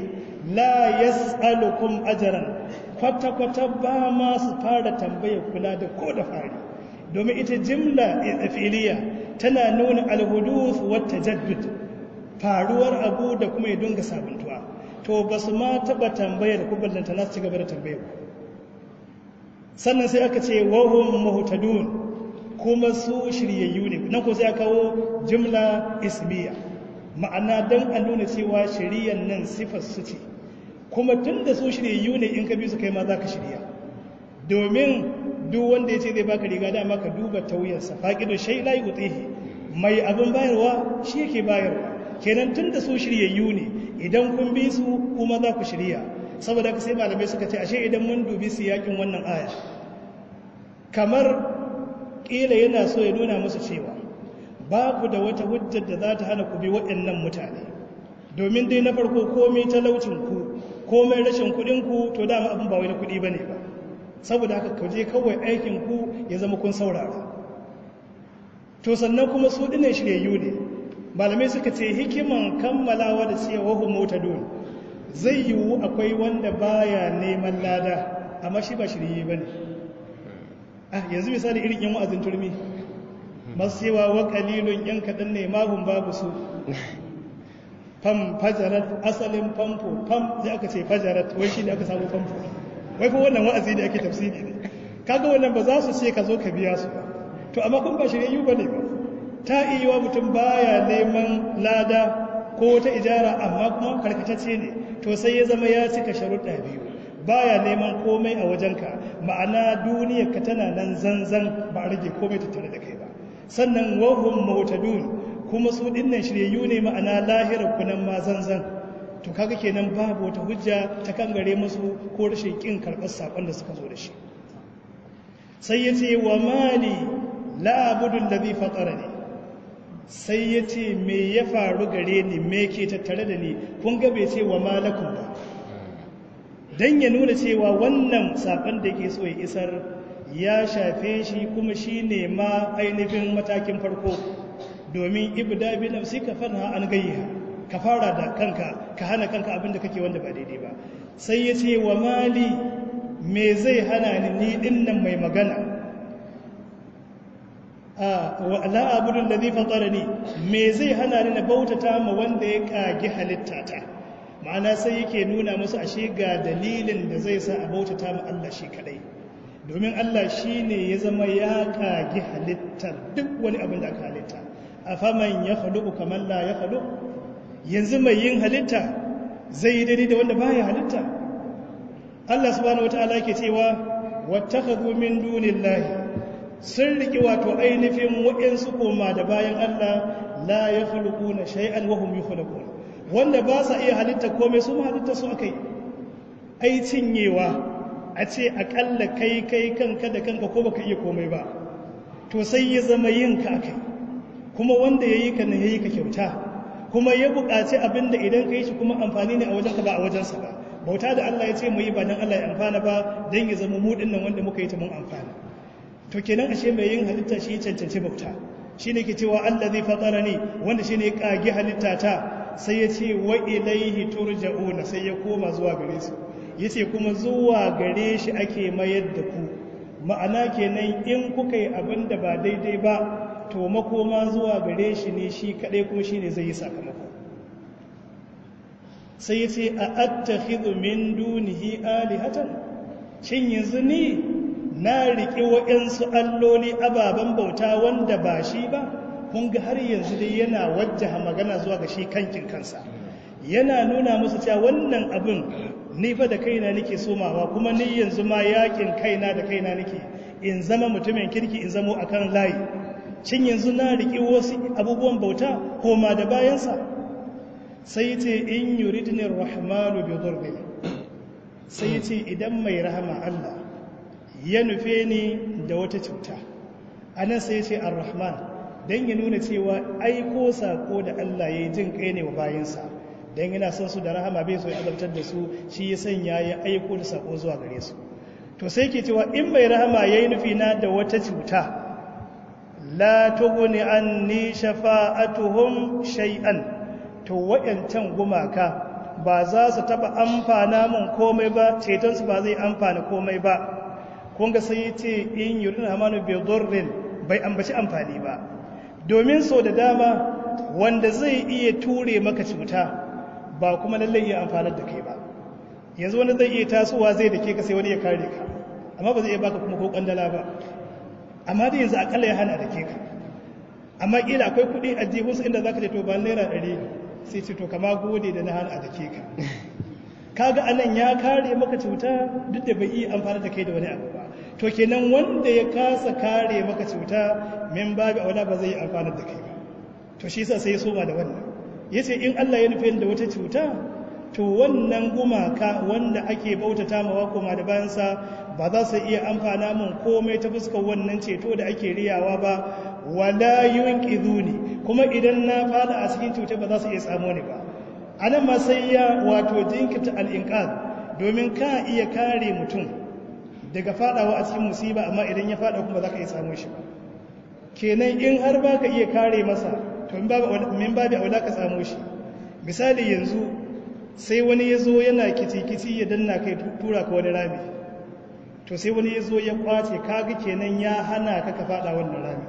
la yas'alukum ajran kwata kwata ba ma su fara tambaya kula da ko da fari domin ita jumla fi'iliya tana nuna alhuduth wa tajaddud faruwar abu da kuma ya dunga sabuntuwa to ba su ma taba tambayar ku ballanta na su ci gaba da tambayar ku sannan sai aka ce wahum muhtadun kuma su shiryayyu ne nan ko sai aka kawo jumla ismiya ma'ana dan a nuna cewa shiriyan nan sifar su ce kuma tun da su shiryayyu ne in ka bi su kai ma za ka shirya domin duk wanda ya ce zai baka riga dama ka duba tauyarsa faƙido shai la yi mai abin bayarwa shi yake bayarwa kenan tun da su shiryayyu ne idan kun bi su kuma za ku shirya saboda ka sai malamai suka ce ashe idan mun dubi su yakin wannan aya kamar ƙila yana so ya nuna musu cewa babu da wata hujjar da za ta hana ku bi waɗannan mutane domin dai na farko komai talaucinku komai rashin kuɗinku to dama abin ba wai na kuɗi ba ne ba saboda haka kauje kawai aikinku ya zama kun saurara to sannan kuma su ɗinan shiryayyu ne malamai suka ce hikiman kammalawa da cewa hu mota dole zai yiwu akwai wanda baya neman lada amma shi ba shirye ba ne ah yanzu misali irin yan wa'azin turmi masu cewa wa kalilun yan kaɗan ne mahun babu su fam fajarat asalin famfo fam sai aka ce fajarat wai shi ne aka samu famfo wai fa wannan wa'azi da ake tafsiri ne kaga wannan ba za su ce ka zo ka biya su ba to amma kun ba shiryayyu ba ne ba ta iya mutum baya neman lada ko wata ijara amma kuma karkatacce ne to sai ya zama ya cika sharuɗa biyu baya neman komai a wajenka ma'ana duniyar ka tana nan zanzan ba a rage komai tattare da kai ba sannan wahum mautadun kuma su dinnan shiryayyu ne ma'ana lahirar kunan ma zanzan to kaga kenan babu wata hujja ta kangare musu ko rashin kin karɓar sakon da suka zo da shi sai ya ce wa mali la abudul ladhi fatarani sai ya ce me ya faru gare ni me ke tattare da ni kun ga bai ce wa malakun ba don ya nuna cewa wannan saƙon da ke so ya isar ya shafe shi kuma shi ne ma ainihin matakin farko domin ibda bi nafsi ka fana an gayya ka fara da kanka ka hana kanka abin da kake wanda ba daidai ba sai ya ce wa mali me zai hana ni ni dinnan mai magana la abudun da zai fatara ni me zai hana ni na bautata ma wanda ya kagi halittata ma'ana sai yake nuna musu ashe ga dalilin da zai sa a bautata ma Allah shi kadai domin Allah shi ne ya zama ya kagi halittar duk wani abin da aka halitta a faman ya halu kamar la ya halu yanzu mai yin halitta zai yi daidai da wanda baya halitta Allah subhanahu wata'ala ke cewa wattakhadhu min dunillahi sun riƙe wato ainihin waɗansu koma da bayan Allah la ya halittu na shay'an wahum yi halittu wanda ba sa iya halitta komai su halitta su aka yi ai cinyewa a ce aƙalla kai kai kanka da kanka ko baka iya komai ba to sai ya zama yin ka aka kuma wanda ya yi ka ne ya yi ka kyauta kuma ya buƙaci abin da idan ka yi shi kuma amfani ne a wajenka ba a wajensa ba bauta da Allah ya ce mu yi ba don Allah ya amfana ba don ya zama mu nan wanda muka yi ta mun amfana to kenan ashe mai yin halitta shi ya cancanci bauta shi ne ke cewa Allah zai fatsara ne wanda shi ne ya ƙagi halitta ta sai ya ce wa ilaihi turja'una sai ya koma zuwa gare su ya ce kuma zuwa gare shi ake mayar da ku ma'ana kenan in kuka yi abin da ba daidai ba to makoma zuwa gare shi ne shi kaɗai kuma shi ne zai yi sakamako sai ya ce a attakhidhu min dunihi alihatan shin yanzu ni na riƙe waɗansu alloli ababen bauta wanda ba shi ba kun ga har yanzu dai yana wajjaha magana zuwa ga shi kankin kansa yana nuna musu cewa wannan abin ni fa da kaina nake somawa kuma ni yanzu ma yakin kaina da kaina nake in zama mutumin kirki in zamo akan layi cin yanzu na riƙe wasu abubuwan bauta koma da bayansa sai ce in yuridni rahmanu bi dhurri sai ce idan mai rahama Allah ya nufe ni da wata cuta a nan sai ce ar-rahman don ya nuna cewa aiko sako da Allah ya yi jin kai ne wa bayansa don yana son su da rahama bai so ya azabtar da su shi ya sanya ya aiko da sako zuwa gare su to sai ke cewa in mai rahama ya yi nufi na da wata cuta la tughni anni shafa'atuhum shay'an to wayancan gumaka ba za su taba amfana mun komai ba cetonsu ba zai amfana komai ba kun ga sai ce in yurin hamanu bai dorrin bai ambaci amfani ba domin so da dama wanda zai iya ture maka cuta ba kuma lallai iya amfanar da kai ba yanzu wani zai iya tasowa zai da ke ka sai wani ya kare ka amma ba zai iya baka kuma ko kwandala ba amma dai yanzu akalla ya hana da ke ka amma kila akwai kuɗi a jihunsu inda za ka ce to ba naira ɗari sai ce to kama gode da na hana a da ke ka kaga anan ya kare maka cuta duk da bai iya amfani da kai da wani abu ba to kenan wanda ya kasa kare maka cuta min babu aula ba zai yi amfani da kai ba to shi yasa sai ya soma da wannan yace in Allah ya nufi da wata cuta to wannan gumaka wanda ake bautata mawa kuma da bayansa ba za su iya amfana mun komai ta fuskar wannan ceto da ake riyawa ba wala yunqiduni kuma idan na fada a cikin cuta ba za su iya tsamo ni ba anan ma sai ya wato jinkirta al-inqad domin ka iya kare mutum daga fadawa a cikin musiba amma idan ya fada kuma za ka iya samu shi ba kenan in har ba ka iya kare masa to min babu aula ka samu shi misali yanzu sai wani ya zo yana kici-kici ya danna kai tura ka wani rami to sai wani ya zo ya kwace kaga kenan ya hana ka ka fada wannan rami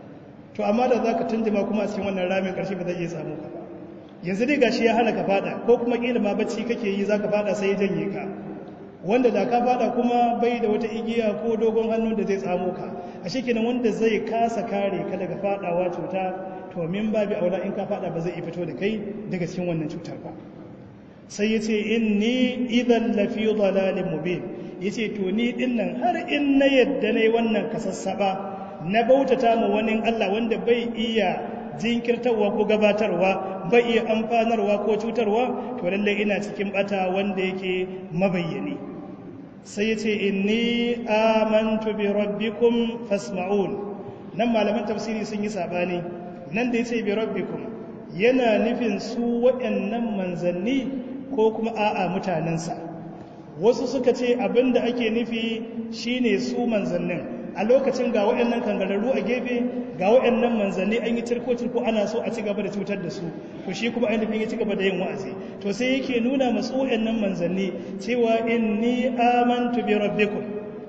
to amma da za ka tunjima kuma a cikin wannan ramin karshe ba zai iya samu ka ba yanzu dai gashi ya hana ka fada ko kuma kila ma bacci kake yi za ka fada sai ya janye ka wanda da ka fada kuma bai da wata igiya ko dogon hannun da zai tsamo ka a shekinan wanda zai kasa kare ka daga fadawa cuta to min babi aula in ka fada ba zai iya fito da kai daga cikin wannan cutar ba sai ya ce inni idan lafi dalalin mubin ya ce to ni din nan har in na yadda na yi wannan kasassaba na bautata ma wani allah wanda bai iya jinkirtarwa ko gabatarwa bai iya amfanarwa ko cutarwa to lallai ina cikin bata wanda yake mabayyani sai ya ce inni amantu bi rabbikum fasma'un nan malaman tafsiri sun yi sabani nan da ya ce bi rabbikum yana nufin su waɗannan manzanni ko kuma a'a mutanensa wasu suka ce abinda ake nufi shine su manzannin a lokacin ga waɗannan kangararru a gefe ga waɗannan manzanni an yi cirko-cirko ana so a ci gaba da cutar da su to shi kuma ainihin ya ci gaba da yin wa'azi to sai yake nuna masu waɗannan manzanni cewa inni amantu bi rabbikum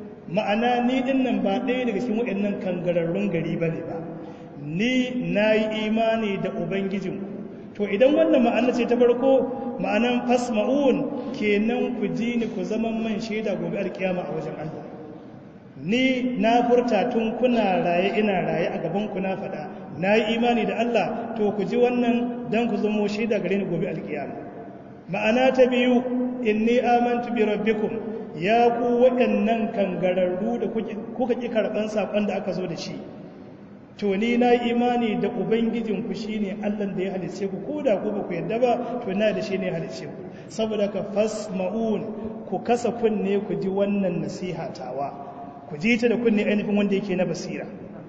ma'ana ni din nan ba ɗaya daga cikin waɗannan kangararrun gari bane ba ni na yi imani da ubangijinku to idan wannan ma'ana ce ta farko ma'anan fasma'un kenan ku ji ni ku zama man shaida gobe alkiyama a wajen Allah ni na furta tun kuna raye ina raye a gaban ku na faɗa na yi imani da Allah to ku ji wannan dan ku zama shaida gare ni gobe alkiyama ma'ana ta biyu inni amantu bi rabbikum ya ku waɗannan kangararru da kuka ƙi karɓan saƙon da aka zo da shi to ni na imani da ubangijinku shi ne allan da ya halice ku ko da ku ba ku yadda ba to na da shi ne ya halice ku saboda ka fasma'un ku kasa kunne ku ji wannan nasiha tawa ku ji ta da kunne ainihin wanda yake na basira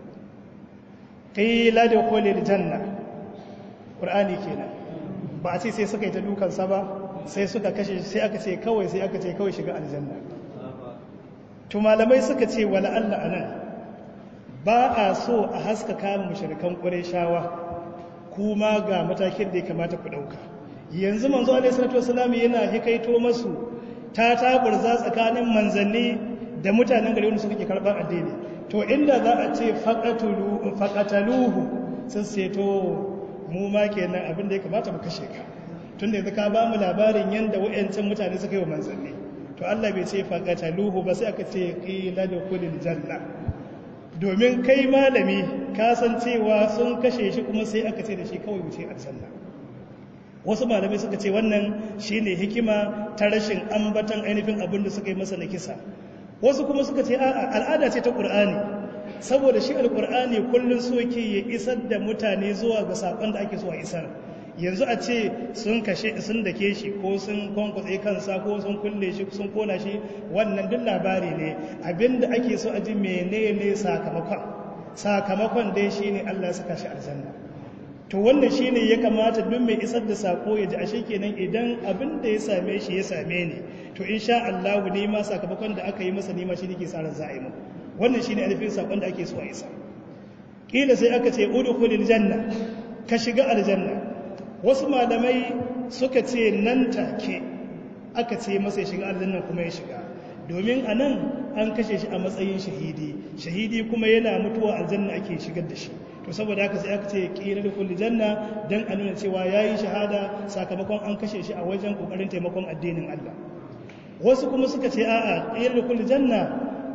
qila da qulil janna qur'ani kenan ba a ce sai suka yi ta dukansa ba sai suka kashe sai aka ce kawai sai aka ce kawai shiga aljanna to malamai suka ce wala Allah anan ba a so a haska kama mushrikan qurayshawa kuma ga matakin da ya kamata ku dauka yanzu manzo alaihi salatu wasallam yana hikaito masu ta taburza tsakanin manzanni da mutanen gari wanda suka ke karɓar addini to inda za a ce faƙataluhu sun seto mu ma kenan abin da ya kamata mu kashe ka tun da yanzu ka ba mu labarin yadda wa'yancin mutane suka yi wa manzanni to Allah bai ce faƙataluhu ba sai aka ce ƙila da kulil janna domin kai malami ka san cewa sun kashe shi kuma sai aka ce da shi kawai wuce aljanna wasu malamai suka ce wannan shine hikima ta rashin ambatan ainihin abin da suka yi masa na kisa wasu kuma suka ce a'a al'ada ce ta ƙur'ani saboda shi alƙur'ani kullum so yake ya isar da mutane zuwa ga saƙon da ake so a isar yanzu a ce sun kashe sun dake shi ko sun kwankwatse kansa ko sun kulle shi sun kona shi wannan duk labari ne abinda ake so a ji menene sakamakon sakamakon dai shine Allah ya saka shi aljanna to wannan shine ya kamata duk mai isar da sako ya ji ashe kenan idan abin da ya same shi ya same ni to insha Allah ne ma sakamakon da aka yi masa nima shi nake sa ran za a yi mu wannan shine alifin sakon da ake so a isa kila sai aka ce udkhulil janna ka shiga aljanna wasu malamai suka ce nan take aka ce masa ya shiga aljanna kuma ya shiga domin a nan an kashe shi a matsayin shahidi shahidi kuma yana mutuwa aljanna ake shigar da shi to saboda haka sai aka ce kira da kulli janna dan a nuna cewa yayi shahada sakamakon an kashe shi a wajen kokarin taimakon addinin Allah wasu kuma suka ce a'a kira da kulli janna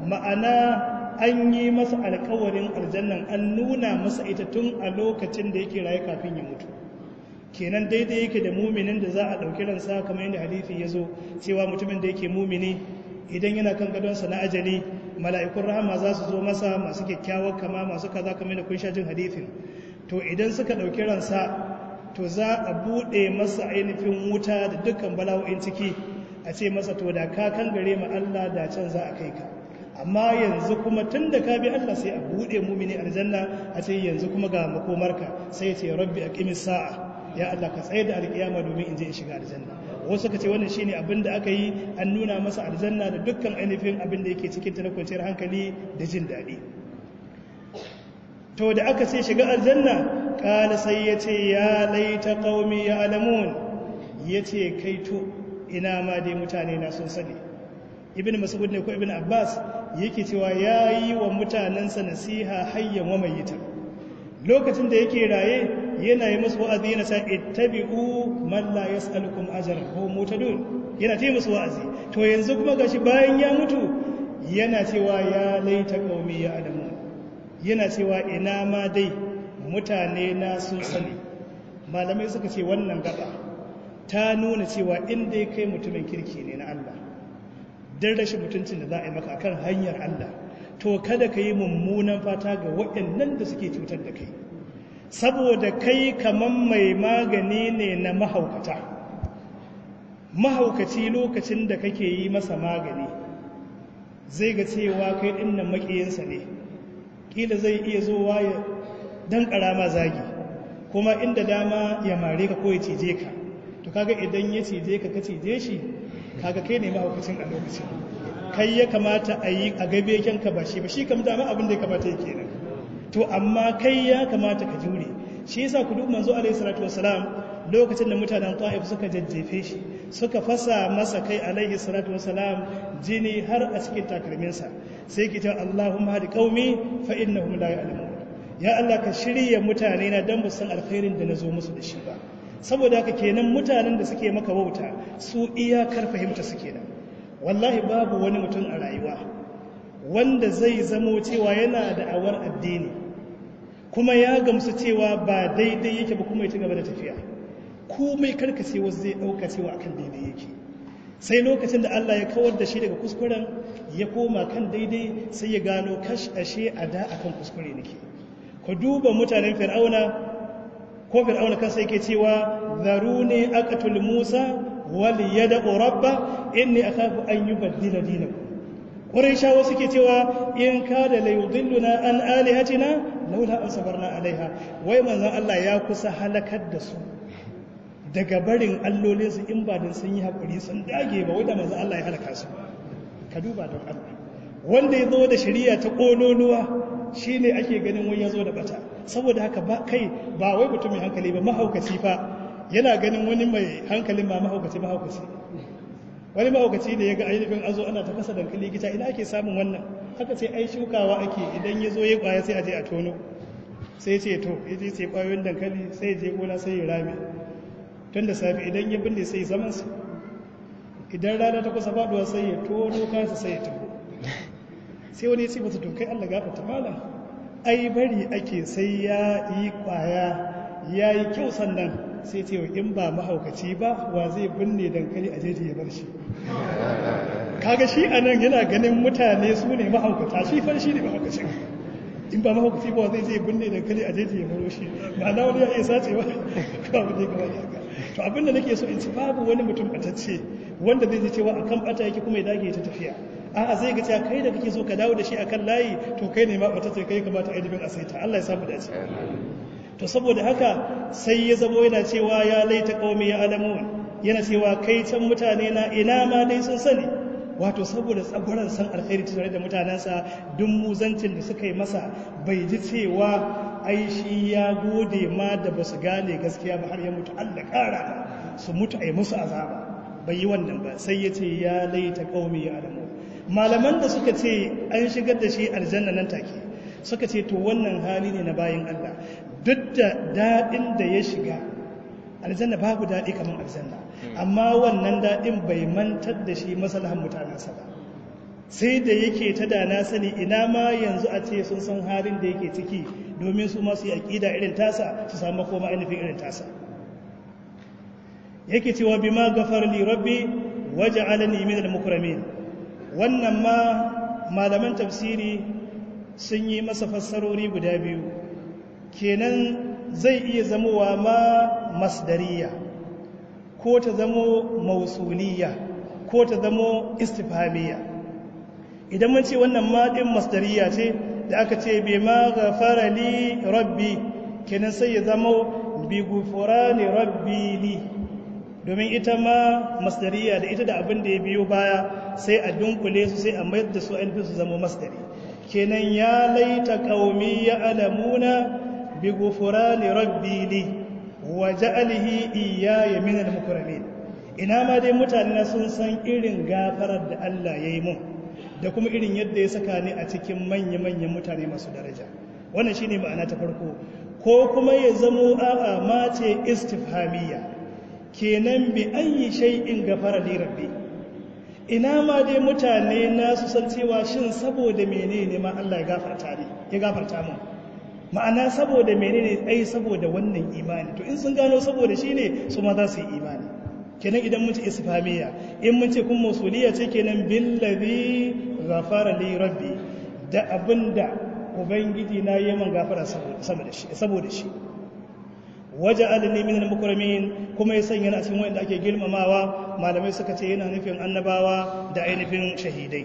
ma'ana an yi masa alkawarin aljannan an nuna masa ita tun a lokacin da yake raye kafin ya mutu kenan daidai yake da muminin da za a ɗauki ransa kamar yadda hadithi ya zo cewa mutumin da yake mumini idan yana kan gadonsa na ajali mala'ikun rahama za su zo masa masu kyakkyawar kama masu kaza kamar da kun sha jin hadithin to idan suka ɗauki ransa to za a buɗe masa ainihin wuta da dukkan bala'o'in ciki a ce masa to da ka kan gare ma Allah da can za a kai ka amma yanzu kuma tun da ka bi Allah sai a buɗe mumini aljanna a ce yanzu kuma ga makomarka sai ce rabbi aqimis sa'a ya Allah ka tsaye da alkiyama domin in je in shiga aljanna wasu suka ce wannan shine abin da aka yi an nuna masa aljanna da dukkan ainihin abin da yake cikin ta na kwanciyar hankali da jin daɗi to da aka ce shiga aljanna kala sai ya ce ya laita qaumi ya alamun ya ce kai to ina ma dai mutane na sun sani ibn mas'ud ne ko ibn abbas yake cewa ya yi wa mutanensa nasiha hayyan wa mayyitan lokacin da yake raye yana yi musu wa'azi yana sa ittabi'u man la yas'alukum ajran ko mutadun yana ce musu wa'azi to yanzu kuma gashi bayan ya mutu yana cewa ya laita qaumi ya adamu yana cewa ina ma dai mutane na sun sani malamai suka ce wannan gaba ta nuna cewa in dai kai mutumin kirki ne na Allah dan rashin mutuncin da za a yi maka akan hanyar Allah to kada ka yi mummunan fata ga waɗannan da suke cutar da kai saboda kai kaman mai magani ne na mahaukata mahaukaci lokacin da kake yi masa magani zai ga cewa kai ɗin nan maƙiyinsa ne ƙila zai iya zowa ya dan ƙarama zagi kuma inda dama ya mare ka ko ya cije ka to kaga idan ya cije ka ka cije shi kaga kai ne mahaukacin a lokacin kai ya kamata a yi a gabe kyanka ba shi ba shi kam dama abin da ya kamata yake nan to amma kai ya kamata ka jure shi yasa ku duk manzo alaihi salatu wassalam lokacin da mutanen ta'if suka jajjefe shi suka fasa masa kai alaihi salatu wassalam jini har a cikin takalminsa sai ki ta Allahumma hadi qaumi fa innahum la ya'lamun ya Allah ka shirya mutane na dan ba san alkhairin da nazo musu da shi ba saboda haka kenan mutanen da suke maka wauta su iyakar fahimta suke nan wallahi babu wani mutum a rayuwa wanda zai zamo cewa yana da awar addini kuma ya gamsu cewa ba daidai yake ba kuma ya ci gaba da tafiya komai karkace wasu zai ɗauka cewa akan daidai yake sai lokacin da Allah ya kawar da shi daga kuskuren ya koma kan daidai sai ya gano kash ashe a da akan kuskure nake ku duba mutanen fir'auna ko fir'auna kansa yake cewa zaruni aqtul musa wal yad'u rabba inni akhafu an yubaddila dinakum quraishawa suke cewa in kada la yudilluna an alihatina laula an sabarna alaiha wai manzon Allah ya kusa halakar da su daga barin allolinsu in ba don sun yi haƙuri sun dage ba wadda manzon Allah ya halaka su ka duba don Allah wanda ya zo da shari'a ta ƙololuwa shine ake ganin wani ya zo da bata saboda haka ba kai ba wai mutumin hankali ba mahaukaci fa yana ganin wani mai hankalin ma mahaukaci mahaukaci wani mahaukaci ne ya ga ainihin azo ana ta fasa dankali gita ina ake samun wannan haka sai ai shukawa ake idan ya zo ya kwaya sai a je a tono sai ce to ya je sai kwayoyin dankali sai je gona sai ya rame tun da safe idan ya binne sai zaman su idan rana ta kusa faduwa sai ya tono kansa sai ya taho sai wani ya ce masa to kai Allah gafarta malam ai bari ake sai ya yi kwaya ya yi kyau sannan sai ce in ba mahaukaci ba wa zai binne dankali a jeji ya bar shi kaga shi a nan yana ganin mutane su ne mahaukata shi fa shi ne mahaukacin in ba mahaukaci ba zai zai binne dankali a jeji ya baro shi ma'ana wani ya iya sace ba ko abu ne kamar haka to abin da nake so in ci babu wani mutum batacce wanda zai ji cewa akan bata yake kuma ya dage ta tafiya a'a zai ga cewa kai da kake so ka dawo da shi akan layi to kai ne ma batacce kai kamata a yi a saita Allah ya samu dace to saboda haka sai ya zamo yana cewa ya laita qaumi ya alamun yana cewa kai can mutane na ina ma dai sun sani wato saboda tsagwaron san alkhairi tare da mutanensa duk muzancin da suka yi masa bai ji cewa ai shi ya gode ma da ba su gane gaskiya ba har ya mutu Allah kara su mutu ai musu azaba bai yi wannan ba sai ya ce ya laita qaumi ya alamun malaman da suka ce an shigar da shi aljanna nan take suka ce to wannan hali ne na bayin Allah duk da daɗin da ya shiga aljanna babu daɗi kamar aljanna amma wannan daɗin bai mantar da shi masalahan mutanensa ba sai da yake ta da na sani ina ma yanzu a ce sun san halin da yake ciki domin su masu yi aƙida irin tasa su samu koma ainihin irin tasa yake cewa bi ma gafar li rabbi waje alani min al-mukramin wannan ma malaman tafsiri sun yi masa fassarori guda biyu kenan zai iya zamowa ma masdariya ko ta zamo mausuliya ko ta zamo istifhamiya idan mun ce wannan maɗin masdariya ce da aka ce bai ma gafara li rabbi kenan sai ya zamo bi gufurani rabbi li domin ita ma masdariya da ita da abin da ya biyo baya sai a dunkule su sai a mayar da su ainihin su zama masdari kenan ya laita qaumi ya alamuna bi gufurani rabbi li wa ja'alihi iyaya min al-mukramin ina ma dai mutane na sun san irin gafarar da Allah ya yi mun da kuma irin yadda ya saka ni a cikin manya-manyan mutane masu daraja wannan shine ma'ana ta farko ko kuma ya zamo a'a mace istifhamiyya kenan bi ayi shay'in gafara li rabbi ina ma dai mutane na su san cewa shin saboda menene ma Allah ya gafarta ni ya gafarta mun ma'ana saboda menene ai saboda wannan imani to in sun gano saboda shine su ma za su yi imani kenan idan mun ce isfamiya in mun ce kun mausuliya ce kenan billazi ghafara li rabbi da abinda ubangiji na yi man gafara saboda shi saboda shi waja'alni min al-mukramin kuma ya sanya a cikin wanda ake girmamawa malamai suka ce yana nufin annabawa da ainihin shahidai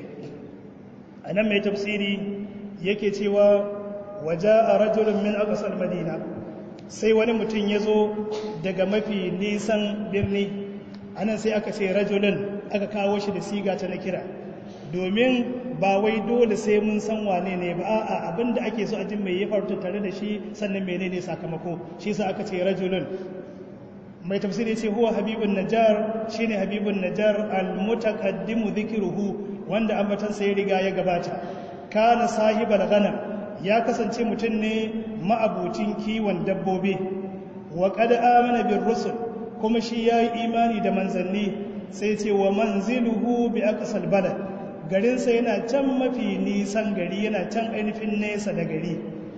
anan mai tafsiri yake cewa waja'a rajulun min aqsal madina sai wani mutum ya zo daga mafi nisan birni anan sai aka ce rajulun aka kawo shi da siga ta na kira domin ba wai dole sai mun san wane ne ba a'a abinda ake so a jin mai ya faru tare da shi sannan menene sakamako shi sa aka ce rajulun mai tafsiri ce huwa habibun najjar shine habibun najjar almutaqaddimu dhikruhu wanda ambatan sa ya riga ya gabata kana sahibal ghanam ya kasance mutum ne ma'abucin kiwon dabbobi wa qad amana bir rusul kuma shi yayi imani da manzanni sai ce wa manziluhu bi aqsal balad garinsa yana can mafi nisan gari yana can ainihin nesa da gari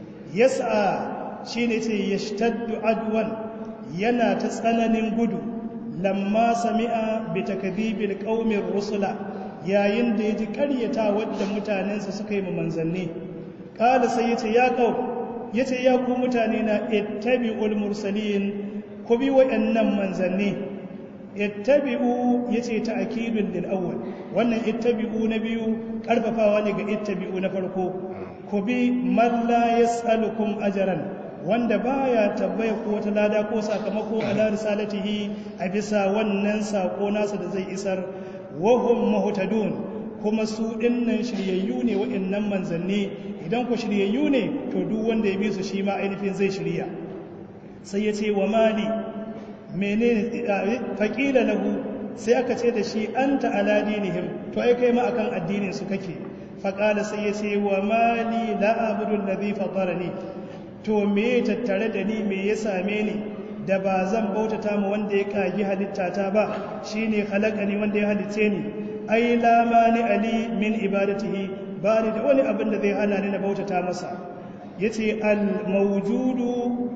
yasa shi ne ce ya shtaddu adwan yana ta tsananin gudu lamma sami'a bi takdibil qaumin rusula yayin da yaji karyata wadda mutanensa suka yi mu manzanni kala sai yace ya qaum yace ya ku mutane na ittabi'ul mursalin ku bi wayannan manzanni ittabi'u yace ta'kidun lil awwal wannan ittabi'u na biyu karfafawa ne ga ittabi'u na farko ku bi man la yas'alukum ajran wanda baya tabbaya ko wata lada ko sakamako ala risalatihi a bisa wannan sako nasa da zai isar wa hum muhtadun kuma su dinnan shiryayyu ne wa'annan manzanni idan ku shiryayyu ne to duk wanda ya bi su shi ma ainihin zai shirya sai ya ce wa mali menene faƙila lahu sai aka ce da shi an ta'ala dinihim to ai kai ma akan addinin su kake faƙala sai ya ce wa mali la abudu allazi fatarani to me tattare da ni me ya same ni da ba zan bautata mu wanda ya kagi halitta ta ba shine khalaqani wanda ya halicce ni ai la mani ali min ibadatihi ba ni da wani abin da zai hana ni na bautata masa yace al mawjudu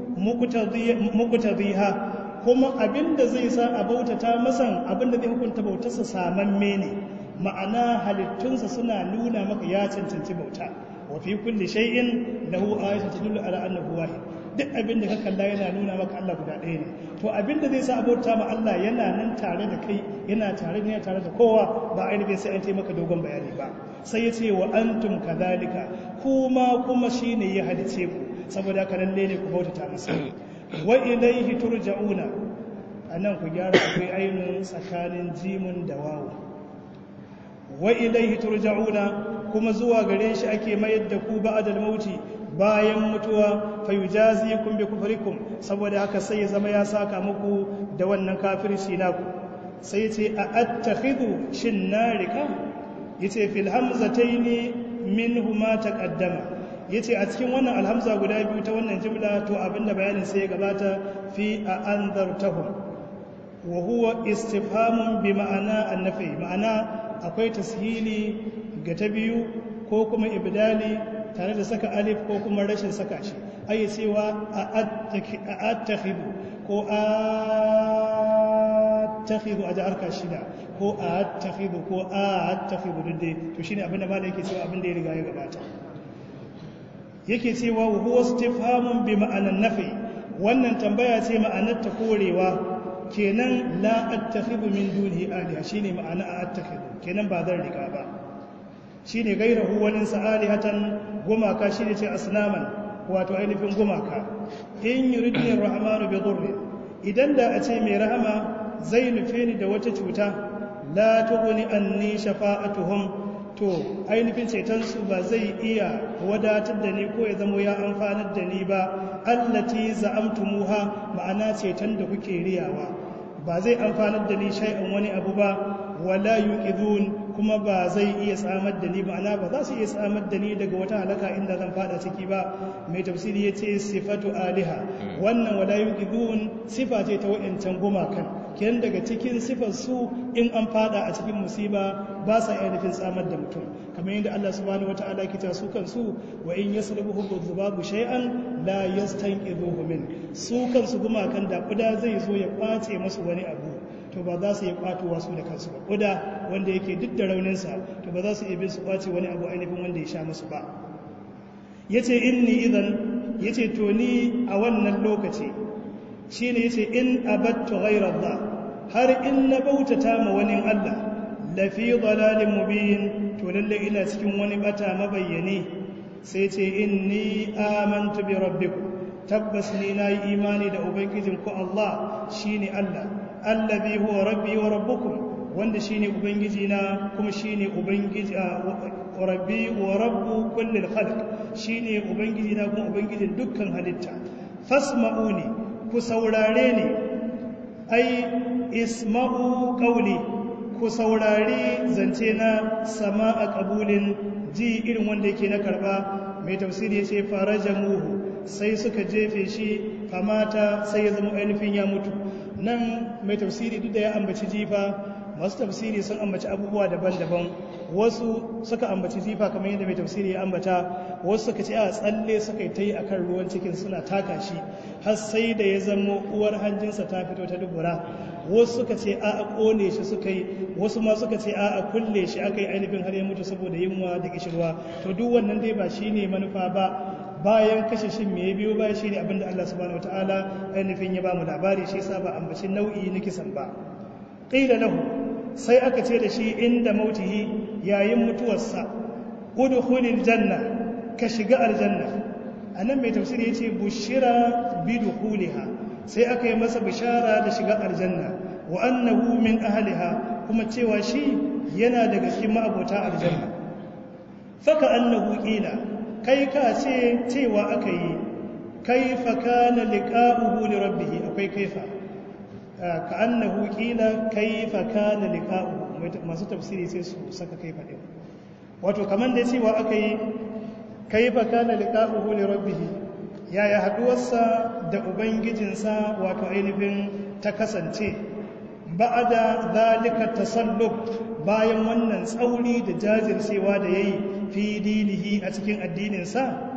muqtadhiha kuma abinda zai sa a bautata masan abinda zai hukunta bautarsa samamme ne ma'ana halittunsa suna nuna maka ya cancanci bauta wa fi kulli shay'in lahu ayatun tadullu ala annahu wahid duk abinda ka kalla yana nuna maka Allah guda ɗaya ne to abinda zai sa a bauta ma Allah yana nan tare da kai yana tare da tare da kowa ba ainihin sai an taimaka dogon bayani ba sai ya ce wa antum kadhalika kuma kuma shine ya halice ku saboda haka lalle ne ku bautata masa wa ilaihi turja'una anan ku gyara akwai ainihin tsakanin jimun da wawu wa ilaihi turja'una kuma zuwa gare shi ake mayar da ku ba'dal mauti bayan mutuwa fayujazikum bi kufrikum saboda haka sai ya zama ya saka muku da wannan kafirci naku sai ce a attakhidhu shin narika yace fil hamzataini minhuma taqaddama yace a cikin wannan alhamza guda biyu ta wannan jimla to abinda bayanin sai ya gabata fi a anzartahum wa huwa istifhamun bi ma'ana annafi ma'ana akwai tashili ga ta biyu ko kuma ibdali tare da saka alif ko kuma rashin saka shi ai cewa a attakhidu ko a attakhidu a harka shida ko a attakhidu ko a attakhidu dai to shine abin da malai yake cewa abin da ya riga ya gabata yake cewa huwa istifhamun bi ma'anan nafi wannan tambaya ce ma'anar ta korewa kenan la attakhidhu min dunihi aliha shine ma'ana a attakhidhu kenan ba zan riga ba shine gairahu wani sa'alihatan gumaka shine ce asnaman wato ainihin gumaka in yuridni rahmanu bi dhurri idan da a ce mai rahama zai nufe ni da wata cuta la tughni anni shafa'atuhum to ainihin cetonsu ba zai iya wadatar da ni ko ya zama ya amfanar da ni ba allati za'amtumuha ma'ana ceton da kuke riyawa ba zai amfanar da ni shay'an wani abu ba wala yuqidun kuma ba zai iya tsamar da ni ma'ana ba za su iya tsamar da ni daga wata halaka inda zan fada ciki ba mai tafsiri yace sifatu aliha wannan wala yuqidun sifa ce ta wayancan gumakan kenan daga cikin sifar su in an fada a cikin musiba ba sa iya nufin tsamar da mutum kamar yadda Allah subhanahu wataala ke ta su kansu wa in yaslubuhu dhubabu shay'an la yastanqidhuhu min su kansu gumakan da kuda zai zo ya kwace musu wani abu to ba za su yi kwatowa su da kansu ba kuda wanda yake duk da rauninsa to ba za su iya bin su kwace wani abu ainihin wanda ya sha musu ba yace inni idan yace to ni a wannan lokaci shine yace in abattu ghayra Allah har in na bautata ma wani Allah lafi dalalin mubin to lalle ina cikin wani bata mabayyane sai ce inni amantu bi rabbikum tabbas ni nayi imani da ubangijin ku Allah shine Allah allazi huwa rabbi wa rabbukum wanda shine ubangiji na kuma shine ubangiji rabbi wa rabbu kullil khalq shine ubangiji na kuma ubangijin dukkan halitta fasma'uni ku saurare ni ai isma'u qawli ku saurari zance na sama a ƙabulin ji irin wanda yake na karɓa mai tafsiri ya ce farajamuhu sai suka jefe shi famata sai ya zama ainihin ya mutu nan mai tafsiri duk da ya ambaci jifa masu tafsiri sun ambaci abubuwa daban-daban wasu suka ambaci jifa kamar yadda mai tafsiri ya ambata wasu suka ce a tsalle suka yi ta yi akan ruwan cikin suna taka shi har sai da ya zama uwar hanjinsa ta fito ta dubura wasu suka ce a a kone shi suka yi wasu ma suka ce a a kulle shi aka yi ainihin har ya mutu saboda yunwa da kishirwa to duk wannan dai ba shi ne manufa ba bayan kashe shin me ya biyo baya shi ne abinda Allah subhanahu wataala ainihin ya ba mu labari shi yasa ba ambaci nau'i na kisan ba qila lahu sai aka ce da shi inda mautihi yayin mutuwarsa udkhulil janna ka shiga aljanna anan mai tafsiri yace bushira bi dukhuliha sai aka yi masa bishara da shiga aljanna wa annahu min ahliha kuma cewa shi yana daga cikin ma'abota aljanna faka annahu qila kai ka ce cewa aka yi kaifa kana liqa'uhu li rabbih akwai kaifa ka annahu qila kaifa kana liqa'uhu masu tafsiri sai su saka kaifa din wato kaman da cewa aka yi kaifa kana liqa'uhu li rabbih yaya haduwarsa da ubangijinsa wato ainihin ta kasance ba'ada zalika tasallub bayan wannan tsauri da jajircewa da yayi fi dinihi a cikin addininsa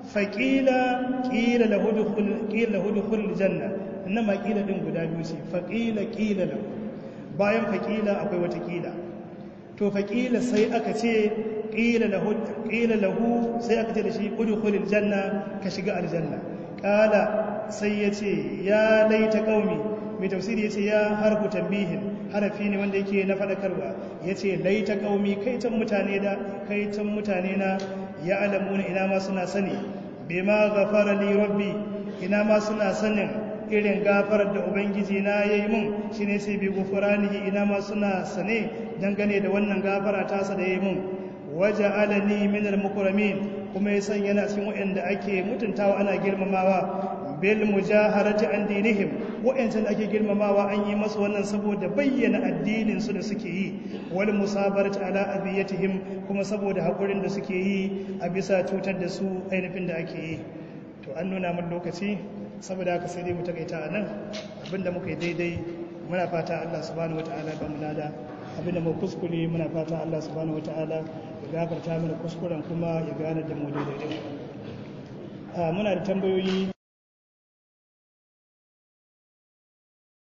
faƙila ƙila lahu dukhul janna inna ma ƙila din guda biyu ce faƙila ƙila lahu bayan faƙila akwai wata ƙila to faƙila sai aka ce ƙila lahu ƙila lahu sai aka ce da shi udkhulil janna ka shiga aljanna ƙala sai ya ce ya laita qaumi mai tafsiri ya ce ya harfu tambihin harafi ne wanda yake na faɗakarwa ya ce laita ƙaumi kaitan mutane da kaitan mutane na ya alamuna ina ma suna sani bai ma gafara li rabbi ina ma suna sanin irin gafarar da ubangiji na ya yi mun shi ne sai bi gufuranihi ina ma suna sane dangane da wannan gafara tasa da ya yi mun waje alani minar mukuramin kuma ya sanya na cikin waɗanda ake mutuntawa ana girmamawa bil mujaharati an dinihim wa'ancan ake girmamawa an yi masu wannan saboda bayyana addinin su da suke yi wal musabarati ala abiyatihim kuma saboda hakurin da suke yi a bisa cutar da su ainihin da ake yi to an nuna mun lokaci saboda haka sai dai mu takaita a nan abinda muka yi daidai muna fata Allah subhanahu wataala ba mu lada abinda mu kuskure muna fata Allah subhanahu wataala gafarta mana kuskuren kuma ya gane da mu daidai muna da tambayoyi